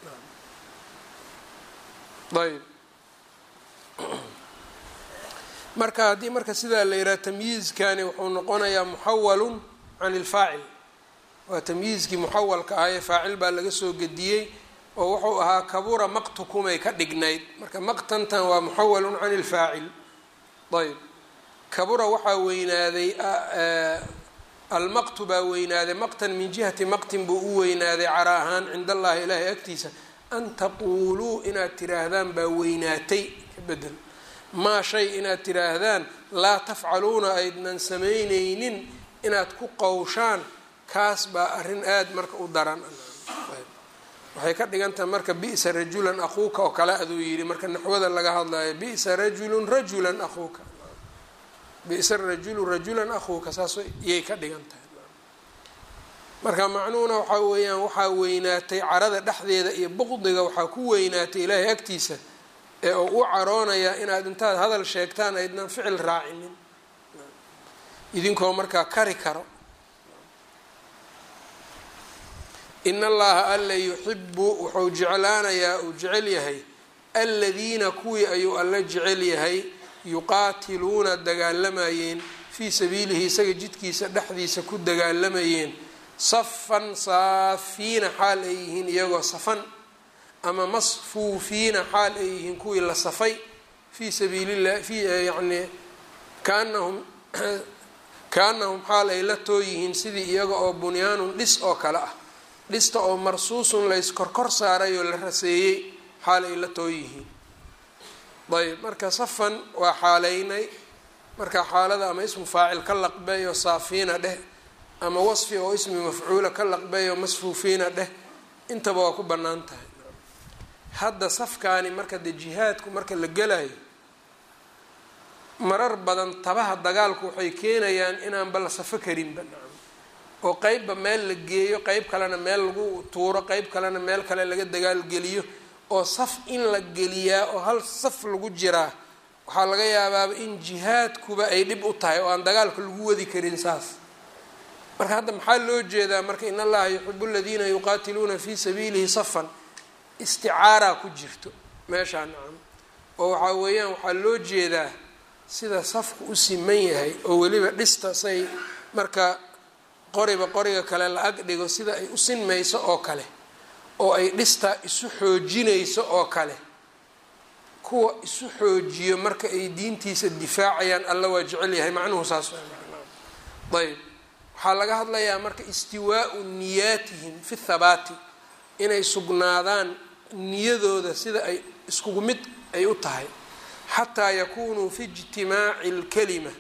ayb marka haddii marka sidaa la yidhaha tamyiizkani wuxuu noqonayaa muxawalun can ilfaacil waa tamyiizkii muxawalka ah ee faacil baa laga soo gediyey oo wuxuu ahaa kabura maqtukumay ka dhignayd marka maqtantan waa muxawalun can ilfaacil ayb kabura waxaa weynaaday almaqtu baa weynaaday maqtan min jihati maqtin buu u weynaaday cara ahaan cind allahi ilaahay agtiisa an taquuluu inaad tiraahdaan baa weynaatay ka bedel maa shay inaad tiraahdaan laa tafcaluuna aydnan samaynaynin inaad ku qowshaan kaas baa arrin aada marka u daran waxay ka dhigan tahay marka bi'sa rajulan aquuka oo kale aduu yidhi marka naxwada laga hadlayo bi'sa rajulun rajulan aquuka bisa rajulu rajulan akuuka saas iyay ka dhigan tahay marka macnuhuna waxaa weeyaan waxaa weynaatay carada dhexdeeda iyo buqdiga waxaa ku weynaatay ilaahay agtiisa ee uu u caroonayaa inaad intaad hadal sheegtaan aydnan ficil raacinin idinkoo markaa kari karo in allaha alla yuxibu wuxuu jeclaanayaa uu jecel yahay aladiina kuwii ayuu alla jecel yahay yuqaatiluuna dagaalamayeen fii sabiilihi isaga jidkiisa dhexdiisa ku dagaalamayeen safan saafiina xaal ay yihiin iyagoo safan ama masfuufiina xaal ay yihiin kuwii la safay fii sabiililah fi yani kaanahum kaanahum xaal ay la too yihiin sidii iyaga oo bunyaanun dhis oo kale ah dhista oo marsuusun layskorkor saaray oo la raseeyey xaal ay la too yihiin ayb marka safan waa xaaleynay marka xaalada ama ismu faacil ka laqbeeyo saafiina dheh ama wasfi oo ismi mafcuula ka laqbeeyo masfuufiina dheh intaba waa ku bannaan tahay hadda safkaani marka dee jihaadku marka la gelayo marar badan tabaha dagaalku waxay keenayaan inaanba la safo karinba nacam oo qeybba meel la geeyo qeyb kalena meel lagu tuuro qeyb kalena meel kale laga dagaalgeliyo oo saf in la geliyaa oo hal saf lagu jiraa waxaa laga yaabaaba in jihaadkuba ay dhib u tahay oo aan dagaalka lagu wadi karin saas marka hadda maxaa loo jeedaa marka in allaha yuxibu aladiina yuqaatiluuna fii sabiilihi safan isticaaraa ku jirto meeshaa nacam oo waxaa weeyaan waxaa loo jeedaa sida safku u siman yahay oo weliba dhista say marka qoriba qoriga kale la ag dhigo sida ay u sinmayso oo kale oo ay dhistaa isu xoojinayso oo kale kuwa isu xoojiyo marka ay diintiisa difaacayaan alla waa jecel yahay macnuhu saas ayb waxaa laga hadlayaa marka istiwaau niyaatihim fi thabaati inay sugnaadaan niyadooda sida ay iskugu mid ay u tahay xataa yakunuu fi ijtimaaci اlkalima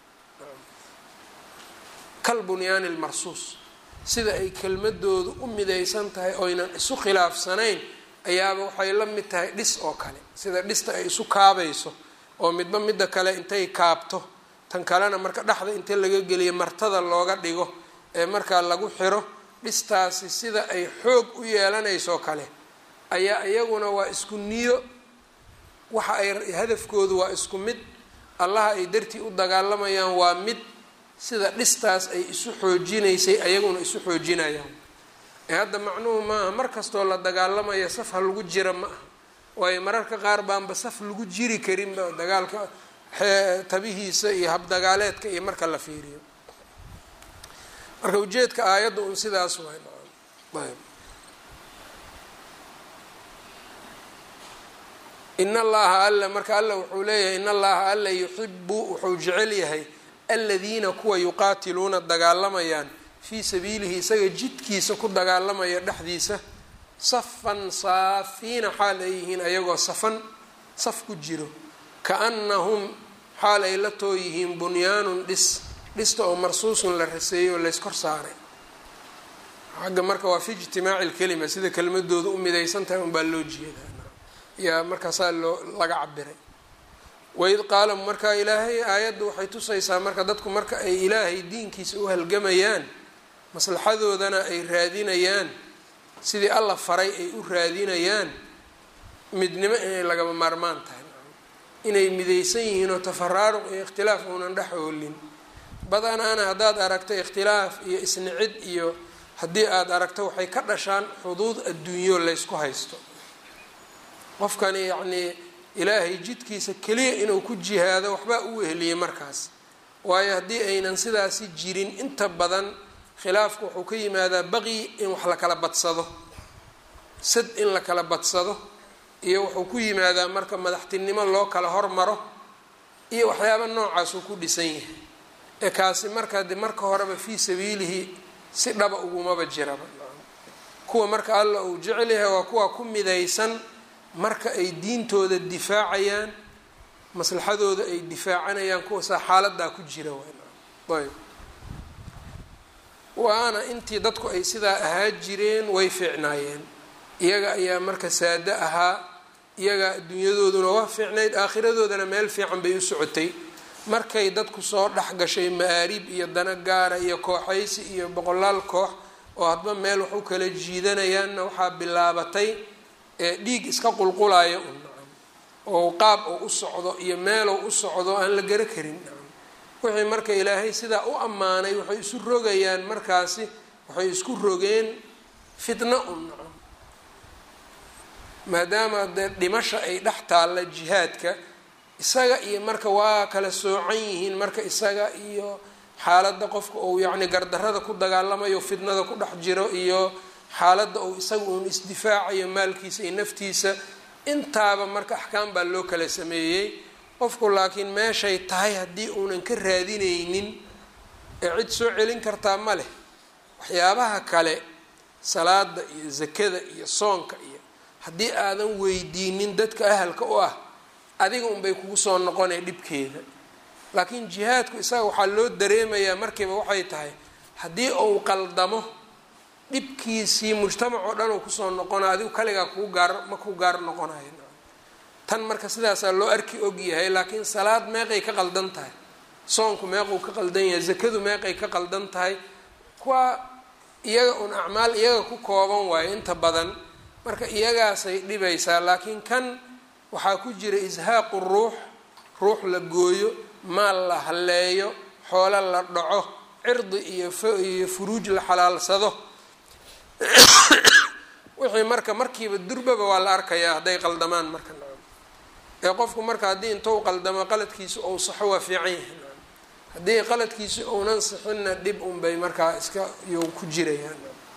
kalbunyaani اlmarsuus sida ay kelmadoodu u midaysan tahay oynan isu khilaafsanayn ayaaba waxay la mid tahay dhis oo kale sida dhista ay isu kaabayso oo midba midda kale intay kaabto tan kalena marka dhexda inta laga geliyo martada looga dhigo ee markaa lagu xiro dhistaasi sida ay xoog u yeelanayso kale ayaa iyaguna waa isku niyo waxa ay hadafkoodu waa isku mid allaha ay dartii u dagaalamayaan waa mid sida dhistaas ay isu xoojinaysay ayaguna isu xoojinayaan ee hadda macnuhu maaha mar kastoo la dagaalamaya saf ha lagu jira ma aha waayo mararka qaar baanba saf lagu jiri karinba dagaalka tabihiisa iyo habdagaaleedka iyo marka la fiiriyo marka ujeedka aayadda un sidaas waay ayb in allaha alla marka alla wuxuu leeyahay in allaha alla yuxibu wuxuu jecel yahay aladiina kuwa yuqaatiluuna dagaalamayaan fii sabiilihi isaga jidkiisa ku dagaalamaya dhexdiisa safan saafiina xaal ay yihiin ayagoo safan saf ku jiro kaannahum xaal ay la too yihiin bunyaanun dhis dhista oo marsuusun la raseeyey oo layskor saaray xagga marka waa fi ijtimaaci lkelima sida kelmadooda u midaysan tahay unbaa loo jeedaa yaa markaasaa loo laga cabiray waid qaala markaa ilaahay aayadda waxay tusaysaa marka dadku marka ay ilaahay diinkiisa u halgamayaan maslaxadoodana ay raadinayaan sidii alla faray ay u raadinayaan midnimo inay lagama maarmaan tahay inay midaysan yihiin oo tafaraaruq iyo ikhtilaaf uunan dhex oolin badanaana haddaad aragto ikhtilaaf iyo isnicid iyo haddii aada aragto waxay ka dhashaan xuduud adduunyo laysku haysto qofkani yacnii ilaahay jidkiisa keliya inuu ku jihaado waxbaa u weheliyey markaas waayo haddii aynan sidaasi jirin inta badan khilaafku wuxuu ka yimaadaa baqi in wax la kala badsado sad in la kala badsado iyo wuxuu ku yimaadaa marka madaxtinimo loo kala hormaro iyo waxyaaba noocaasuu ku dhisan yahay ee kaasi marka de marka horeba fii sabiilihi si dhaba ugumaba jiraba kuwa marka alla uu jecel yahay waa kuwa ku midaysan marka ay diintooda difaacayaan maslaxadooda ay difaacanayaan kuwasaa xaaladaa ku jira ayb waana intii dadku ay sidaa ahaa jireen way fiicnaayeen iyaga ayaa marka saado ahaa iyaga adduunyadooduna waa fiicnayd aakhiradoodana meel fiican bay u socotay markay dadku soo dhex gashay ma-aarib iyo dana gaara iyo kooxaysi iyo boqolaal koox oo hadba meel wax u kala jiidanayaanna waxaa bilaabatay dhiig iska qulqulaya un oo qaab oo u socdo iyo meelow u socdo aan la gara karin wixii marka ilaahay sidaa u ammaanay waxay isu rogayaan markaasi waxay isku rogeen fitna un nacam maadaama dee dhimasha ay dhex taalla jihaadka isaga iyo marka waa kala soocan yihiin marka isaga iyo xaaladda qofka uu yacni gardarrada ku dagaalamayo fitnada ku dhex jiro iyo xaaladda uu isaga uun isdifaacayo maalkiisa iyo naftiisa intaaba marka axkaam baa loo kala sameeyey qofku laakiin meeshay tahay haddii uunan ka raadinaynin ee cid soo celin kartaa ma leh waxyaabaha kale salaada iyo zakada iyo soonka iyo haddii aadan weydiinin dadka ahalka u ah adiga unbay kugu soo noqonay dhibkeeda laakiin jihaadku isaga waxaa loo dareemayaa markiiba waxay tahay haddii uu qaldamo dhibkiisii mujtamac oo dhan uu kusoo noqonayo adigu kaligaa kuu gaar ma kuu gaar noqonayo tan marka sidaasaa loo arki og yahay laakiin salaad meeqay ka qaldan tahay soonku meequu ka qaldan yahay zakadu meeqay ka qaldan tahay kuwa iyaga un acmaal iyaga ku kooban waayo inta badan marka iyagaasay dhibaysaa laakiin kan waxaa ku jira ishaaqu ruux ruux la gooyo maal la halleeyo xoolo la dhaco cirdi iyo iyo furuuj la xalaalsado wixii marka markiiba durbaba waa la arkayaa hadday qaldamaan marka ee qofku marka haddii intou qaldamo qaladkiisa ou saxo waa fiican yahay haddii qaladkiisa ounan sixinna dhib unbay markaa iska you ku jirayaan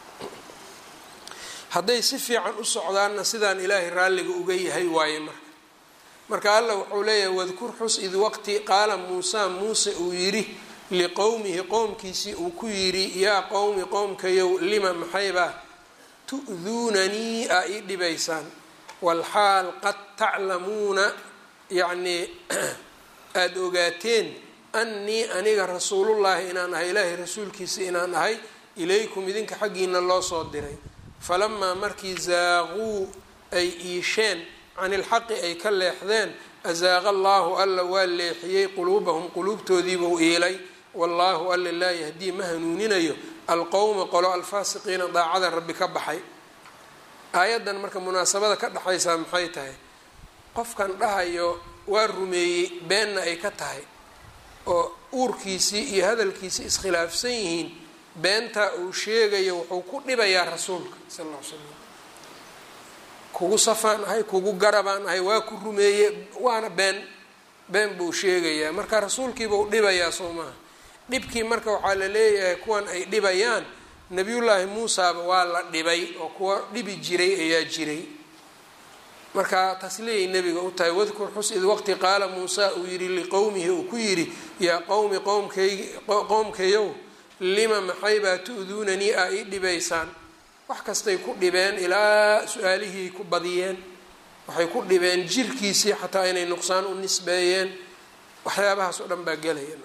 hadday si fiican u socdaanna sidaan ilaahay raalliga uga yahay waaye marka marka allah wuxuu leeyahay wadkur xus id waqti qaala muusaa muuse uu yidhi liqowmihi qowmkiisii uu ku yidhi yaa qowmi qowmkayow lima maxaybaa tu'duunanii aa ii dhibaysaan walxaal qad taclamuuna yacnii aada ogaateen annii aniga rasuulullaahi inaan ahay ilaahay rasuulkiisa inaan ahay ilaykum idinka xaggiina loo soo diray falamaa markii zaaquu ay iisheen can ilxaqi ay ka leexdeen azaaqa allaahu alla waa leexiyey quluubahum quluubtoodiibuu iilay wallaahu alla laa yahdii ma hanuuninayo alqowma qolo alfaasiqiina daacada rabbi ka baxay aayaddan marka munaasabada ka dhexaysaa maxay tahay qofkan dhahayo waa rumeeyey beenna ay ka tahay oo uurkiisii iyo hadalkiisii iskhilaafsan yihiin beentaa uu sheegayo wuxuu ku dhibayaa rasuulka sal alla l slam kugu safaan ahay kugu garabaan ahay waa ku rumeeye waana been been buu sheegayaa marka rasuulkiibuu dhibayaa soo maaha dhibkii marka waxaa la leeyahay kuwan ay dhibayaan nabiyullaahi muusaaba waa la dhibay oo kuwa dhibi jiray ayaa jiray marka taas leeyay nebiga u tahay wadkur xus id waqti qaala muusaa uu yidhi liqowmihi uu ku yidhi yaa qowmi qowmkayg qowmkayow lima maxaybaa tu-duunanii aa ii dhibaysaan wax kastay ku dhibeen ilaa su-aalihii ku badiyeen waxay ku dhibeen jirkiisii xataa inay nuqsaan u nisbeeyeen waxyaabahaas oo dhan baa gelaya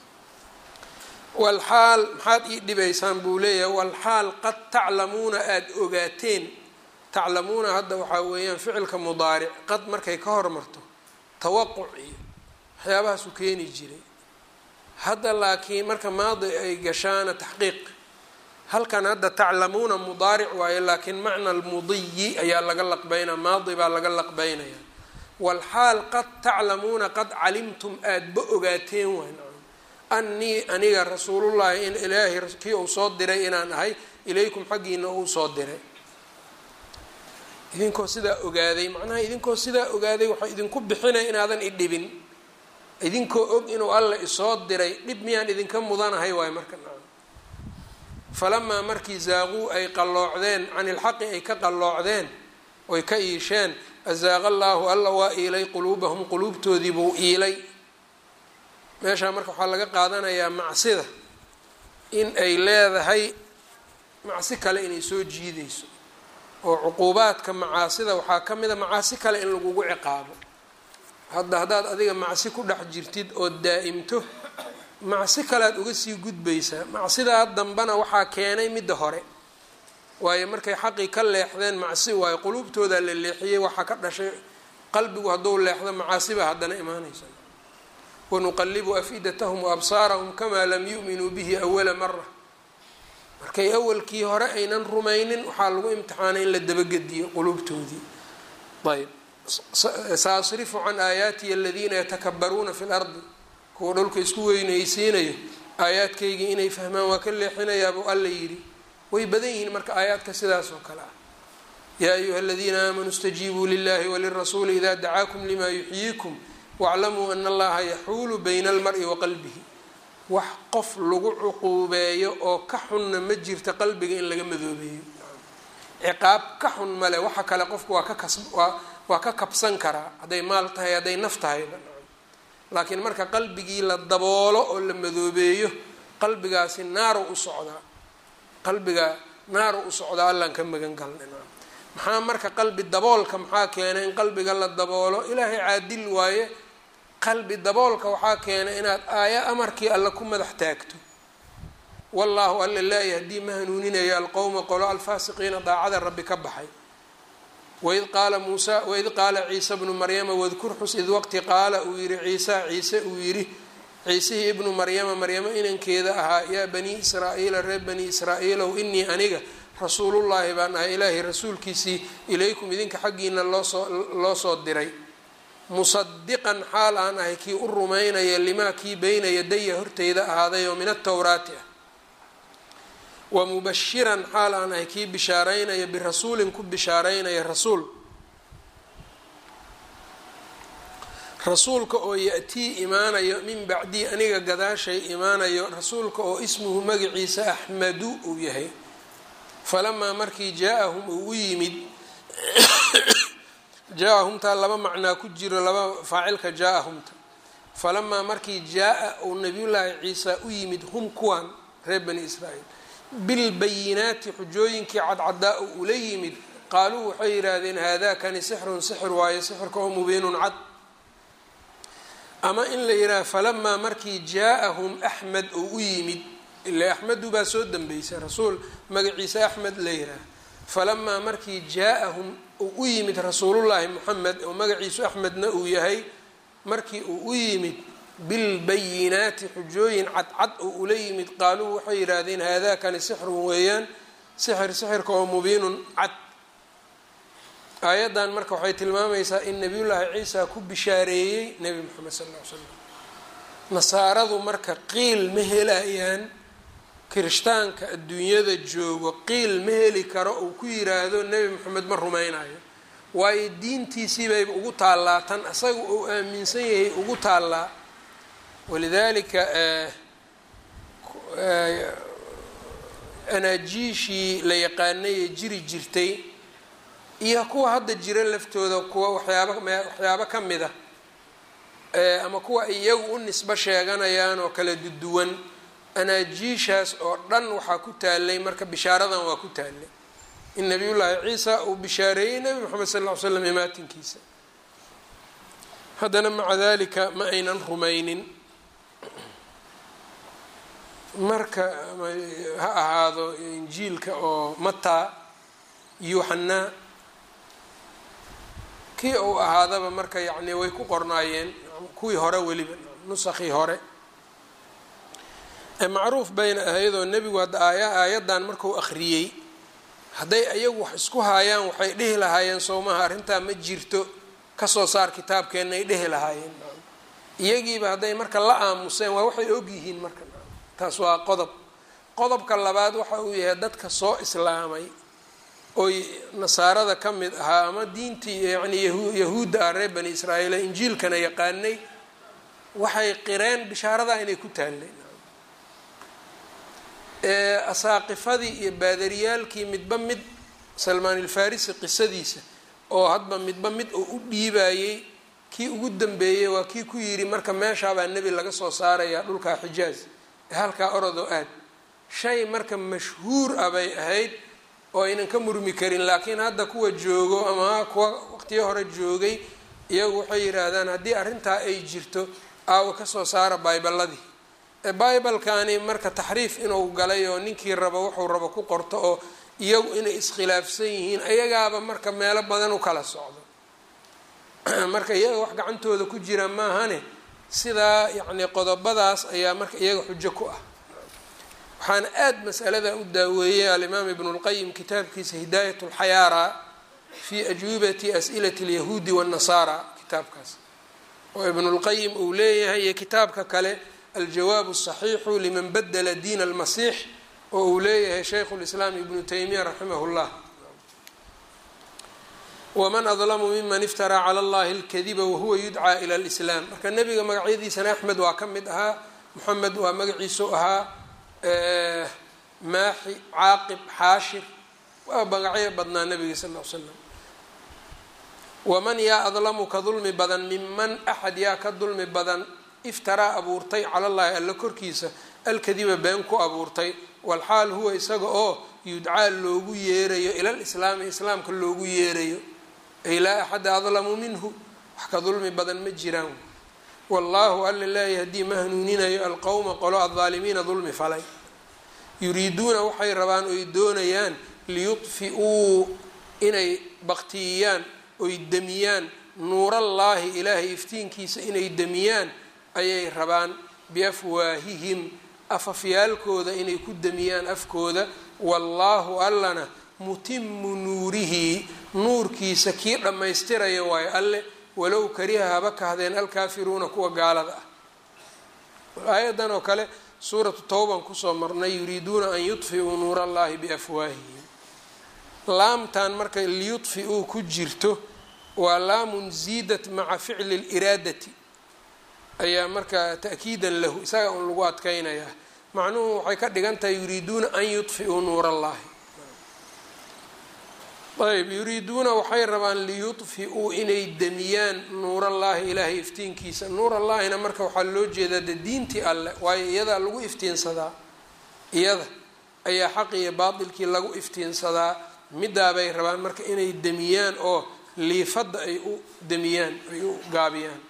walxaal maxaad ii dhibaysaan buu leeyahay walxaal qad taclamuuna aada ogaateen taclamuuna hadda waxaa weeyaan ficilka mudaaric qad markay ka hormarto tawaquc iyo waxyaabahaasuu keeni jiray hadda laakiin marka maadi ay gashaana taxqiiq halkan hadda taclamuuna mudaaric waaye laakiin macna almudiyi ayaa laga laqbeynaya maadi baa laga laqbeynaya walxaal qad taclamuuna qad calimtum aadaba ogaateen wayn annii aniga rasuulullaahi in ilaahay kii uu soo diray inaan ahay ilaykum xaggiina uu soo diray idinkoo sidaa ogaaday macnaha idinkoo sidaa ogaaday waxaa idinku bixinaya inaadan idhibin idinkoo og inuu alla isoo diray dhib miyaan idinka mudanahay waayo marka nacam falamaa markii zaaquu ay qalloocdeen can ilxaqi ay ka qalloocdeen oy ka iisheen azaaqa allaahu alla waa iilay quluubahum quluubtoodii buu iilay meeshaa marka waxaa laga qaadanayaa macsida in ay leedahay macsi kale inay soo jiidayso oo cuquubaadka macaasida waxaa ka mid a macaasi kale in lagugu ciqaabo hadda haddaad adiga macsi ku dhex jirtid oo daa'imto macsi kalead uga sii gudbaysaa macsidaa dambana waxaa keenay midda hore waayo markay xaqii ka leexdeen macsi waayo quluubtoodaa la leexiyey waxaa ka dhashay qalbigu hadduu leexdo macaasibaa haddana imaanaysa wanuqalibu afidatahum waabsaarahum kamaa lam yu'minuu bihi awala mara markay awalkii hore aynan rumaynin waxaa lagu imtixaanay in la dabagediyo quluubtoodii ayb saasrifu can aayaatiya aladiina yatakabaruuna fi lardi kuwa dhulka isku weynaysiinayo aayaadkaygii inay fahmaan waa ka leexinayaabuu alla yidhi way badan yihiin marka aayaadka sidaas oo kale ah yaa ayuha aladiina aamanuu istajiibuu lilahi walirasuuli ida dacaakum lima yuxyiikum waclamuu ana allaha yaxuulu bayna almari wa qalbihi wax qof lagu cuquubeeyo oo ka xunna ma jirta qalbiga in laga madoobeeyo ciqaab ka xun male waxa kale qofku waa ka kas waa waa ka kabsan karaa hadday maal tahay hadday naf tahayba laakiin marka qalbigii la daboolo oo la madoobeeyo qalbigaasi naaru u socdaa qalbiga naaru u socdaa allaan ka magan galnay maxaa marka qalbi daboolka maxaa keenay in qalbiga la daboolo ilaahay caadil waaye qalbi daboolka waxaa keenay inaad aaya amarkii alle ku madax taagto wallaahu alla laa yahdii ma hanuuninayo alqowma qolo alfaasiqiina daacada rabbi ka baxay waid qaala muusa waid qaala ciisa bnu maryama wadkur xus id waqti qaala uu yihi ciisa ciise uu yidhi ciisihii ibnu maryama maryamo inankeeda ahaa yaa banii israa'iila reer banii israa'iilow inii aniga rasuulullaahi baan ahay ilaahay rasuulkiisii ilaykum idinka xaggiina loosoo loo soo diray musadiqan xaal aan ahay kii u rumaynaya limaa kii beyna yadaya horteyda ahaaday oo min atowraati ah wa mubashiran xaal aan ahay kii bishaaraynaya birasuulin ku bishaaraynaya rasuul rasuulka oo ya-tii imaanayo min bacdii aniga gadaashay imaanayo rasuulka oo ismuhu magaciisa axmadu uu yahay falamaa markii jaa-ahum uu u yimid jaa-ahumtaa laba macnaa ku jiro laba faacilka jaa-ahumta falamaa markii jaa-a uu nabiyullaahi ciisa u yimid hum kuwan reer bani israa'iil bilbayinaati xujooyinkii cadcadaa u ula yimid qaaluu waxay yidhaahdeen haadaakani sixrun sixir waayo sixirka oo mubiinun cad ama in la yidhaha falamaa markii jaa-ahum axmed uu u yimid ila axmedu baa soo dambeysay rasuul magaciisa axmed la yidhaaha falamaa markii jaa-ahum uu u yimid rasuulullaahi moxamed oo magaciisu axmedna uu yahay markii uu u yimid bilbayinaati xujooyin cadcad oo ula yimid qaaluu waxay yidhaahdeen haadaakani sixrun weeyaan sixir sixirka oo mubiinun cad aayaddan marka waxay tilmaamaysaa in nabiyullaahi ciisa ku bishaareeyey nebi moxamed sal ll ly slam nasaaradu marka qiil ma helayaan kirishtaanka adduunyada joogo qiil ma heli karo uu ku yiraahdo nebi moxamed ma rumaynayo waayo diintiisii bayba ugu taallaa tan isaga uu aaminsan yahay ugu taallaa walidaalika anaajiishii la yaqaanay ee jiri jirtay iyo kuwa hadda jira laftooda kuwa waxyaaba waxyaabo ka mid ah ama kuwa iyagu u nisbo sheeganayaan oo kala duduwan anaajiishaas oo dhan waxaa ku taalay marka bishaaradan waa ku taalay in nabiyullaahi ciisa uu bishaareeyey nebi moxamed sal ll ly slam imaatinkiisa haddana maca dalika ma aynan rumaynin marka ha ahaado injiilka oo mataa yuuxanaa kii uu ahaadaba marka yacni way ku qornaayeen kuwii hore weliba nusakii hore macruuf bayna ahaydoo nebigu hadda aaya aayaddan markuu akhriyey hadday ayagu wax isku haayaan waxay dhihi lahaayeen sowmaha arrintaa ma jirto kasoo saar kitaabkeenna ay dhihi lahaayeen iyagiiba hadday marka la aamuseen waa waxay ogyihiin marka taas waa qodob qodobka labaad waxa uu yahay dadka soo islaamay oy nasaarada ka mid ahaa ama diintii yacni yahuudda ah reer bani israa'iil injiilkana yaqaanay waxay qireen bishaaradaa inay ku taallay asaaqifadii iyo baadariyaalkii midba mid salmaan ilfarisi qisadiisa oo hadba midba mid oo u dhiibayey kii ugu dambeeyey waa kii ku yidhi marka meeshaabaa nebi laga soo saarayaa dhulkaa xijaaz ee halkaa orodoo aad shay marka mashhuur ah bay ahayd oo aynan ka murmi karin laakiin hadda kuwa joogo ama kuwa waqtiyo hore joogay iyagu waxay yidhaahdaan haddii arrintaa ay jirto aawa kasoo saara bayballadii bibalkani marka taxriif inuu galay oo ninkii rabo wuxuu rabo ku qorto oo iyagu inay iskhilaafsan yihiin ayagaaba marka meelo badan u kala socdo marka iyaga wax gacantooda ku jira maahane sidaa yacni qodobadaas ayaa marka iyaga xujo ku ah waxaana aada masalada u daaweeyey alimaam ibnu lqayim kitaabkiisa hidaayat lxayaara fi ajwibati as'ilati alyahuudi waannasaara kitaabkaas oo ibnulqayim uu leeyahay iyo kitaabka kale aljawaab asaxiixu liman badla diin almasiix oo uu leeyahay shaykhu lislaam ibnu taymiya raximah llah waman adlamu miman iftaraa cala allahi alkadiba wahuwa yudcaa ila lislaam marka nebiga magacyadiisana axmed waa ka mid ahaa moxamed waa magaciisu ahaa maaxi caaqib xaashir waa magacyo badnaa nabiga sal l slam waman yaa adlamu ka dulmi badan miman axad yaa ka dulmi badan iftaraa abuurtay cala llahi alla korkiisa alkadiba been ku abuurtay walxaal huwa isaga oo yudcaa loogu yeerayo ila lislaami islaamka loogu yeerayo ay laa axada adlamu minhu wax ka dulmi badan ma jiraan wallaahu alla laa yahdii ma hanuuninayo alqowma qolo aldaalimiina dulmi falay yuriiduuna waxay rabaan oy doonayaan liyudfi-uu inay baktiyiyaan oy demiyaan nuurallaahi ilaahay iftiinkiisa inay demiyaan ayay rabaan biafwaahihim afafyaalkooda inay ku demiyaan afkooda wallaahu allana mutimu nuurihi nuurkiisa kii dhammaystiraya waayo alle walow kariha haba kahdeen alkaafiruuna kuwa gaalada ah aayadan oo kale suuratu towban kusoo marnay yuriiduuna an yudfiuu nuur allahi biafwaahihim laamtan marka liyudfi-uu ku jirto waa laamun ziidat maca ficli liraadati ayaa marka ta'kiidan lahu isaga un lagu adkeynayaa macnuhu waxay ka dhigan tahay yuriiduuna an yudfiuu nuur allahi ayb yuriiduuna waxay rabaan liyudfi-uu inay demiyaan nuurallaahi ilaahay iftiinkiisa nuurallaahina marka waxaa loo jeedaa de diintii alleh waayo iyadaa lagu iftiinsadaa iyada ayaa xaq iyo baatilkii lagu iftiinsadaa midaabay rabaan marka inay demiyaan oo liifadda ay u demiyaan ay u gaabiyaan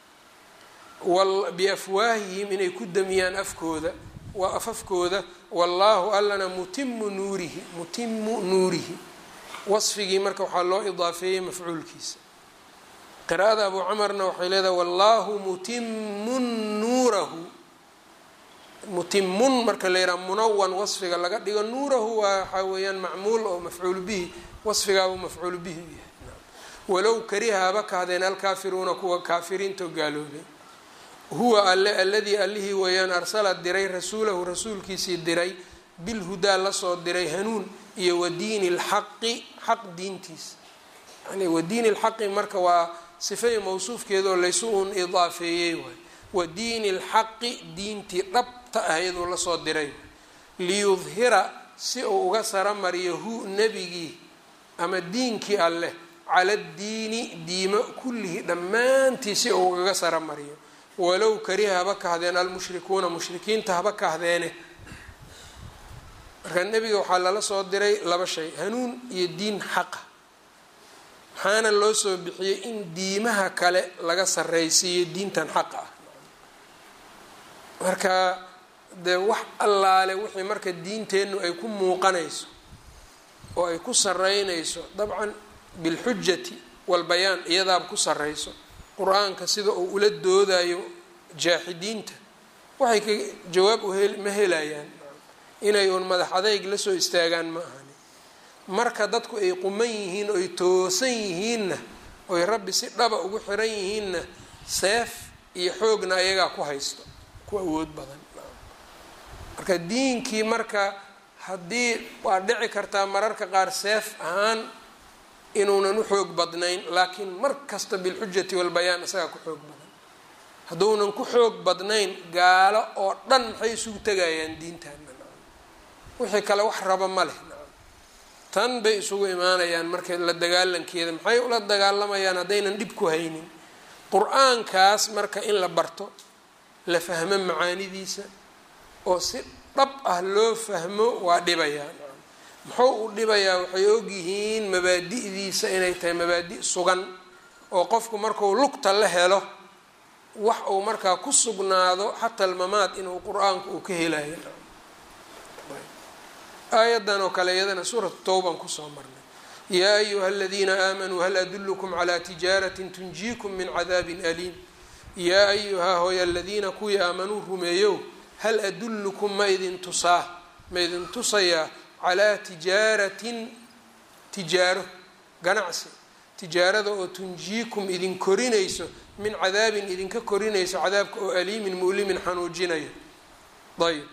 biafwaahihim inay ku demiyaan afkooda waa afafkooda wallaahu allana mutimu nuurihi mutimu nuurihi wasfigii marka waxaa loo idaafeeyey mafcuulkiisa qiraa'ada abu camarna waxay leedahay wallaahu mutimun nuurahu mutimun marka la yidhaha munawan wasfiga laga dhigo nuurahu waa waxaa weeyaan macmuul oo mafcuul bihi wasfigaabuu mafcuul bihi u yahay walow kariha haba kahdeen alkaafiruuna kuwa kaafiriintoo gaaloobay huwa alle alladii allihii weeyaan arsala diray rasuulahu rasuulkiisii diray bilhudaa lasoo diray hanuun iyo wadiini lxaqi xaq diintiisa yani wadiini lxaqi marka waa sifay mawsuufkeedaoo laysu uun idaafeeyey waay wadiini lxaqi diintii dhabta ahayduu lasoo diray liyudhira si uu uga saramariyo hu nebigii ama diinkii alleh cala ddiini diimo kullihi dhammaantii si uu ugaga saramariyo walow kariha haba kahdeen almushrikuuna mushrikiinta haba kahdeene marka nebiga waxaa lala soo diray laba shay hanuun iyo diin xaqa maxaana loo soo bixiyey in diimaha kale laga sarreysiiyo diintan xaqa ah marka dee wax allaale wixii marka diinteennu ay ku muuqanayso oo ay ku sarreynayso dabcan bilxujati walbayaan iyadaaba ku sarreyso qur-aanka sida uu ula doodayo jaaxidiinta waxay ka jawaab ma helayaan inay uun madax adayg la soo istaagaan ma ahani marka dadku ay quman yihiin oy toosan yihiinna oy rabbi si dhaba ugu xiran yihiinna seef iyo xoogna ayagaa ku haysto ku awood badan marka diinkii marka haddii waa dhici kartaa mararka qaar seef ahaan inuunan u xoog badnayn laakiin mar kasta bilxujati walbayaan isagaa ku xoog badan hadduunan ku xoog badnayn gaalo oo dhan maxay isugu tegayaan diintaana wixii kale wax raba ma leh tan bay isugu imaanayaan marka la dagaalankeeda maxay ula dagaalamayaan haddaynan dhib ku haynin qur-aankaas marka in la barto la fahmo macaanidiisa oo si dhab ah loo fahmo waa dhibayaa muxuu u dhibayaa waxay ogyihiin mabaadi'diisa inay tahay mabaadi' sugan oo qofku marku lugta la helo wax uu markaa ku sugnaado xataa almamaad inuu qur-aanku uu ka helayo aayadan oo kale iyadana suuratu towban kusoo marnay yaa ayuha aladiina aamanuu hal adulkum calaa tijaaratin tunjiikum min cadaabin aliim yaa ayuhaa hooy aladiina kuwii aamanuu rumeeyow hal adullukum ma idin tusaa ma idin tusayaa calaa tijaaratin tijaaro ganacsi tijaarada oo tunjiikum idin korinayso min cadaabin idinka korinayso cadaabka oo aliimin mu'limin xanuujinayo ayb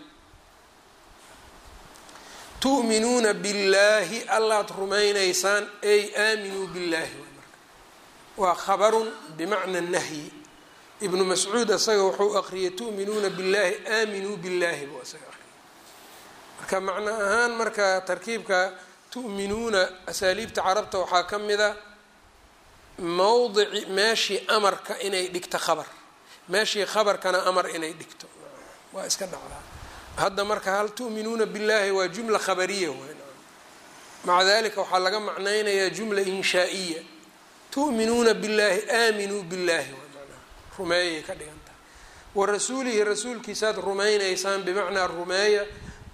tu'minuuna billaahi allaad rumaynaysaan ay aaminuu billaahi waa khabarun bimacna nahyi ibnu mascuud isaga wuxuu aqriyay tu'minuuna billaahi aaminuu billaahi buu isaga aqriyay marka macno ahaan marka tarkiibka tu'minuuna asaaliibta carabta waxaa ka mida mowdici meeshii amarka inay dhigto khabar meeshii khabarkana amar inay dhigto waa iska dhacdaa hadda marka hal tu'minuuna billaahi waa jumla khabariya wey maca dalika waxaa laga macnaynayaa jumla inshaa'iya tu'minuuna billaahi aaminuu billaahi rumeeyay ka dhigan tahay wa rasuulihi rasuulkiisaad rumaynaysaan bimacnaa rumeeya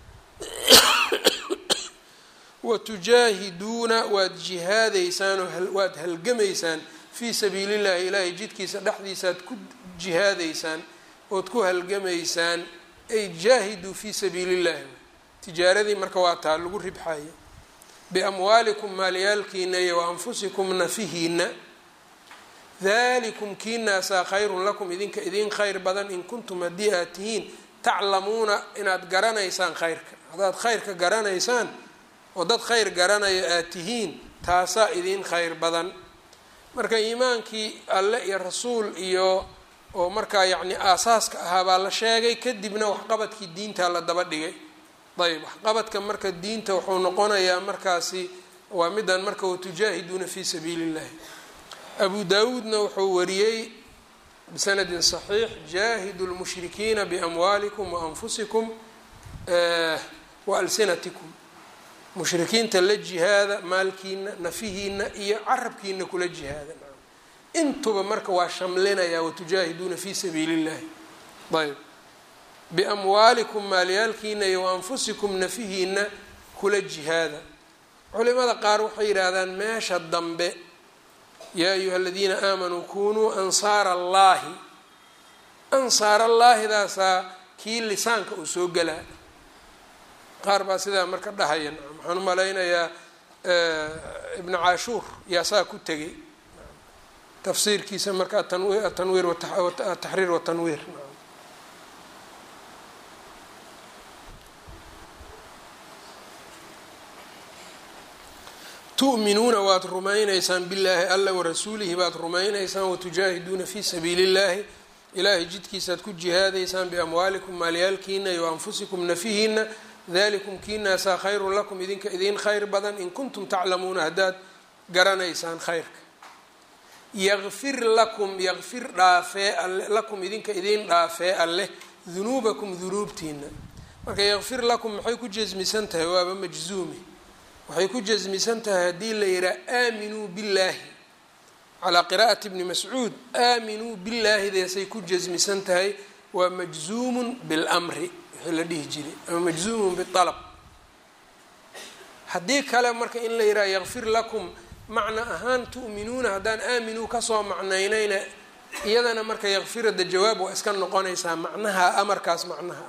wa tujaahiduuna waad jihaadaysaan oo waad halgamaysaan fii sabiili llahi ilaahay jidkiisa dhexdiisaaad ku jihaadaysaan ood ku halgamaysaan ay jaahiduu fii sabiili llahi tijaaradii marka waa taa lagu ribxayo biamwaalikum maalyaalkiina iyo wa anfusikum nafihiina dalikum kiinaasaa khayrun lakum idinka idin khayr badan in kuntum haddii aad tihiin taclamuuna inaad garanaysaan khayrka haddaad khayrka garanaysaan oo dad khayr garanayo aad tihiin taasaa idin khayr badan marka iimaankii alle iyo rasuul iyo oo markaa yacni aasaaska ahaa baa la sheegay kadibna waxqabadkii diintaa la daba dhigay ayb waxqabadka marka diinta wuxuu noqonayaa markaasi waa midan marka watujaahiduuna fii sabiili illahi abu daawuudna wuxuu wariyey bisanadin صaxiix jaahidu lmushrikiina biamwaalikum waanfusikum waalsinatikum mushrikiinta la jihaada maalkiina nafihiina iyo carabkiina kula jihaada intuba marka waa shamlinaya watujaahiduuna fii sabiili اllahi ayb biamwaalikum maalyaalkiina iyo waanfusikum nafihiina kula jihaada culimada qaar waxay yidhaahdaan meesha dambe yaa ayuha aladiina aamanuu kunuu ansaara allaahi ansaar allaahidaasaa kii lisaanka uu soo gelaa qaar baa sidaa marka dhahaya waxaan u malaynayaa ibnu caashuur yaa saa ku tegay tafsiirkiisa marka atanwiir ataxriir watanwiir tu'minuuna waad rumaynaysaan billaahi alla warasuulihi baad rumaynaysaan watujaahiduuna fii sabiili illahi ilaahay jidkiisaad ku jihaadaysaan biamwaalikum maalyaalkiina iyo anfusikum nafihiina dalikum kiinaasaa khayrun lakum idinka idin khayr badan in kuntum taclamuuna haddaad garanaysaan khayrka yakfir lakum yakfir dhaafee alle lakum idinka idin dhaafee alleh dunuubakum dunuubtiina marka yakfir lakum maxay ku jasmisan tahay waaba majzuumi waxay ku jasmisan tahay haddii la yidhaha aaminuu billaahi calaa qiraa'ati bni mascuud aaminuu billaahi deesay ku jasmisan tahay waa majzuumun bilmri wixii la dhihi jiray ama majzuumun bialab haddii kale marka in la yidhaha yakfir lakum macna ahaan tu'minuuna haddaan aaminuu kasoo macnaynayna iyadana marka yakfirada jawaab waa iska noqonaysaa macnaha amarkaas macnaha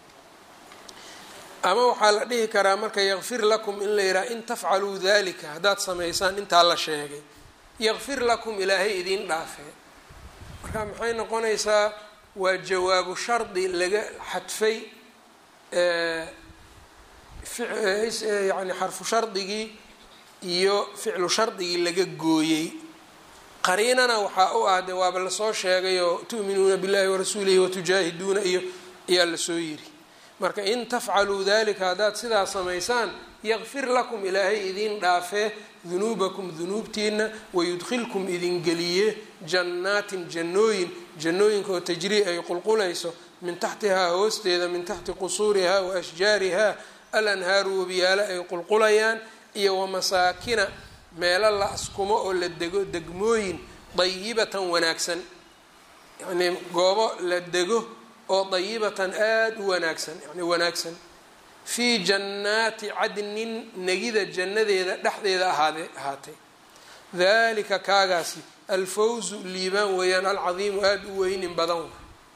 ama waxaa la dhihi karaa marka yakfir lakum in la yidhaha in tafcaluu dalika haddaad samaysaan intaa la sheegay yakfir lakum ilaahay idiin dhaafee marka maxay noqonaysaa waa jawaabu shardi laga xadfay yani xarfu shardigii iyo ficlu shardigii laga gooyey qariinana waxaa u ah de waaba lasoo sheegay oo tu'minuuna billahi warasuulihi watujaahiduuna iyo ayaa lasoo yiri marka in tafcaluu dalika haddaad sidaa samaysaan yakfir lakum ilaahay idin dhaafee dunuubakum dunuubtiina wayudkhilkum idin geliye jannaatin jannooyin jannooyinka oo tajrii ay qulqulayso min taxtihaa hoosteeda min taxti qusuurihaa wa ashjaarihaa alanhaaru wabiyaalo ay qulqulayaan iyo wamasaakina meelo la askumo oo la dego degmooyin dayibatan wanaagsan yacnii goobo la dego oo dayibatan aada u wanaagsan yani wanaagsan fii jannaati cadnin negida jannadeeda dhexdeeda ahaade ahaatay dalika kaagaasi alfawzu liibaan weeyaan alcadiimu aada u weynin badan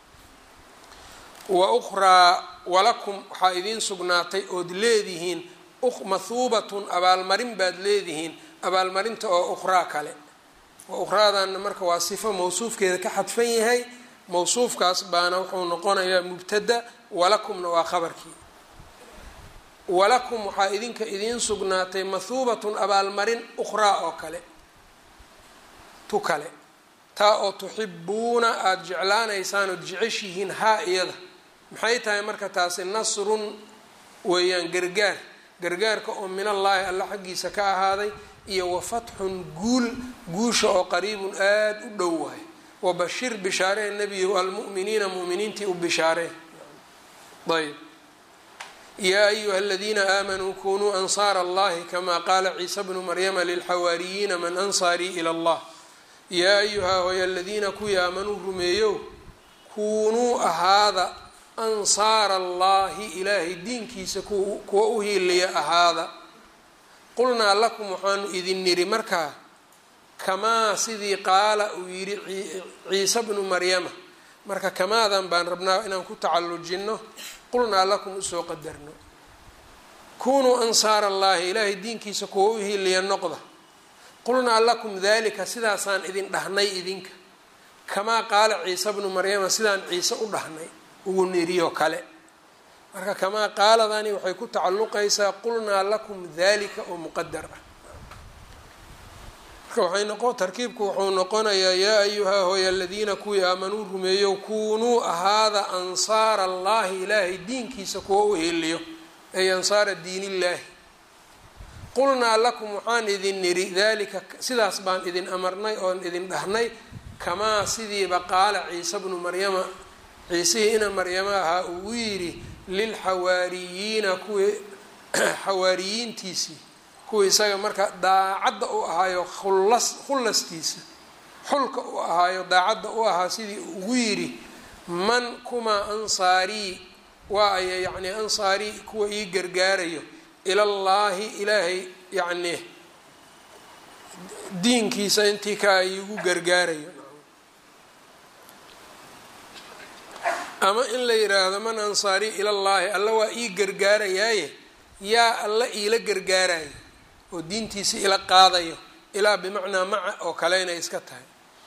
wa ukhraa walakum waxaa idiin sugnaatay ood leedihiin mahuubatun abaalmarin baad leedihiin abaalmarinta oo ukhraa kale wa ukhraadanna marka waa sifo mawsuufkeeda ka xadfan yahay mawsuufkaas baana wuxuu noqonayaa mubtada walakumna waa khabarkii walakum waxaa idinka idiin sugnaatay mahuubatun abaalmarin ukhraa oo kale tu kale taa oo tuxibuuna aada jeclaanaysaan ood jeceshihiin haa iyada maxay tahay marka taasi nasrun weeyaan gargaar gargaarka oo min allaahi alla xaggiisa ka ahaaday iyo wa fatxun guul guusha oo qariibun aada u dhow wahay wabashir bishaaree nebiyow almu'miniina mu'miniintii u bishaaree ayb yaa ayuha aladiina aamanuu kunuu ansaara allahi kama qaala ciisa bnu maryama lilxawaariyiina man ansaarii ila allah yaa ayuhaa hoy aladiina kuwii aamanuu rumeeyow kuunuu ahaada ansaara allahi ilaahay diinkiisa kuwa u hiiliya ahaada qulnaa lakum waxaanu idin niri markaa kamaa sidii qaala uu yidhi ciise bnu maryama marka kamaadan baan rabnaa inaan ku tacallujinno qulnaa lakum usoo qadarno kunuu ansaara allahi ilaahay diinkiisa kuwa u hiiliya noqda qulnaa lakum dalika sidaasaan idin dhahnay idinka kamaa qaala ciise bnu maryama sidaan ciise u dhahnay ugu niriyo kale marka kamaa qaaladani waxay ku tacalluqaysaa qulnaa lakum dalika oo muqadar ah marka waxay noqon tarkiibku wuxuu noqonayaa yaa ayuhaa hooy aladiina kuwii aamanuu rumeeyo kunuu ahaada ansaara allahi ilaahay diinkiisa kuwa u heliyo ay ansaara diinillaahi qulnaa lakum waxaan idin niri dalika sidaas baan idin amarnay oon idin dhahnay kamaa sidiiba qaala ciise bnu maryama ciisihii ina maryama ahaa ugu yidhi lilxawaariyiina kuwii xawaariyiintiisii kuwii isaga marka daacadda u ahaayo khullas khullastiisa xulka u ahaayo daacadda u ahaa sidii ugu yidhi man kumaa ansaarii waa aya yacni ansaarii kuwa ii gargaarayo ilallaahi ilaahay yacni diinkiisa intii kaa iigu gargaarayo ama in la yidhaahdo man ansaarii ilallaahi alla waa ii gargaarayaaye yaa alla iila gargaarayo oo diintiisa ila qaadayo ilaa bimacnaa maca oo kale inay iska tahay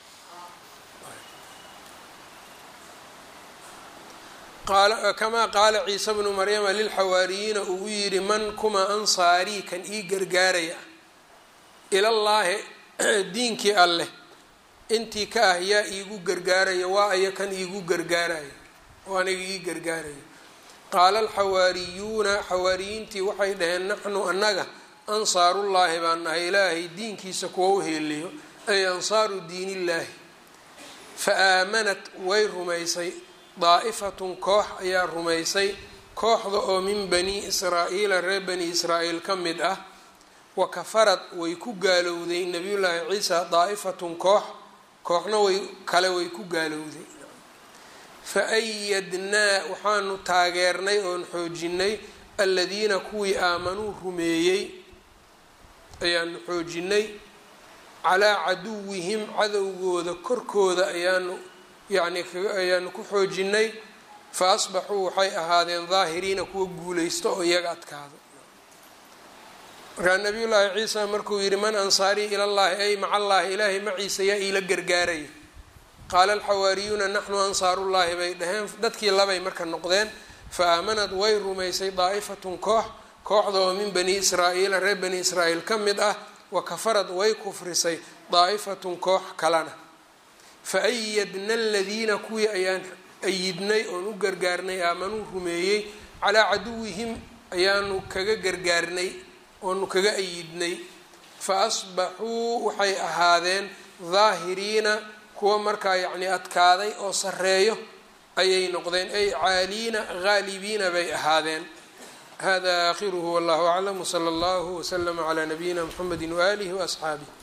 kamaa qaala ciise bnu maryama lilxawaariyiina ugu yidhi man kuma ansaarii kan ii gargaaraya ilallaahi diinkii alleh intii ka ah yaa iigu gargaaraya waa aya kan iigu gargaarayo oo aniga ii gargaarayo qaala alxawaariyuuna xawaariyiintii waxay dhaheen naxnu annaga ansaarullaahi baan nahay ilaahay diinkiisa kuwa u heeliyo ay ansaaru diinillaahi fa aamanat way rumaysay daa'ifatun koox ayaa rumaysay kooxda oo min bani israa'iila reer bani israa'iil ka mid ah wa kafarad way ku gaalowday nabiyullaahi ciisa daa'ifatun koox kooxna way kale way ku gaalowday fa ayadnaa waxaanu taageernay oon xoojinay aladiina kuwii aamanuu rumeeyey ayaanu xoojinay calaa caduwihim cadowgooda korkooda ayaanu yani ayaanu ku xoojinay fa asbaxuu waxay ahaadeen daahiriina kuwa guulaysto oo iyaga adkaado markaa nabiyullaahi ciisa markuu yidhi man ansaarii ilallaahi ay maca allaahi ilaahay maciisa yaa iila gargaaraya qaala alxawaariyuuna naxnu ansaarullaahi bay dhaheen dadkii labay marka noqdeen fa aamanad way rumaysay daa'ifatun koox kooxda oo min bani israa'iila reer bani israa'iil ka mid ah wa kafarad way kufrisay daa'ifatun koox kalena fa ayadna aladiina kuwii ayaan ayidnay oon u gargaarnay aamanuu rumeeyey calaa caduwihim ayaanu kaga gargaarnay oonu kaga ayidnay fa asbaxuu waxay ahaadeen daahiriina kuwa markaa yacni adkaaday oo sarreeyo ayay noqdeen ay caaliina haalibiina bay ahaadeen hada aakhiruhu wallahu aclam wsala allahu wslama calaa nabiyina mxamedi waaalihi waasxaabih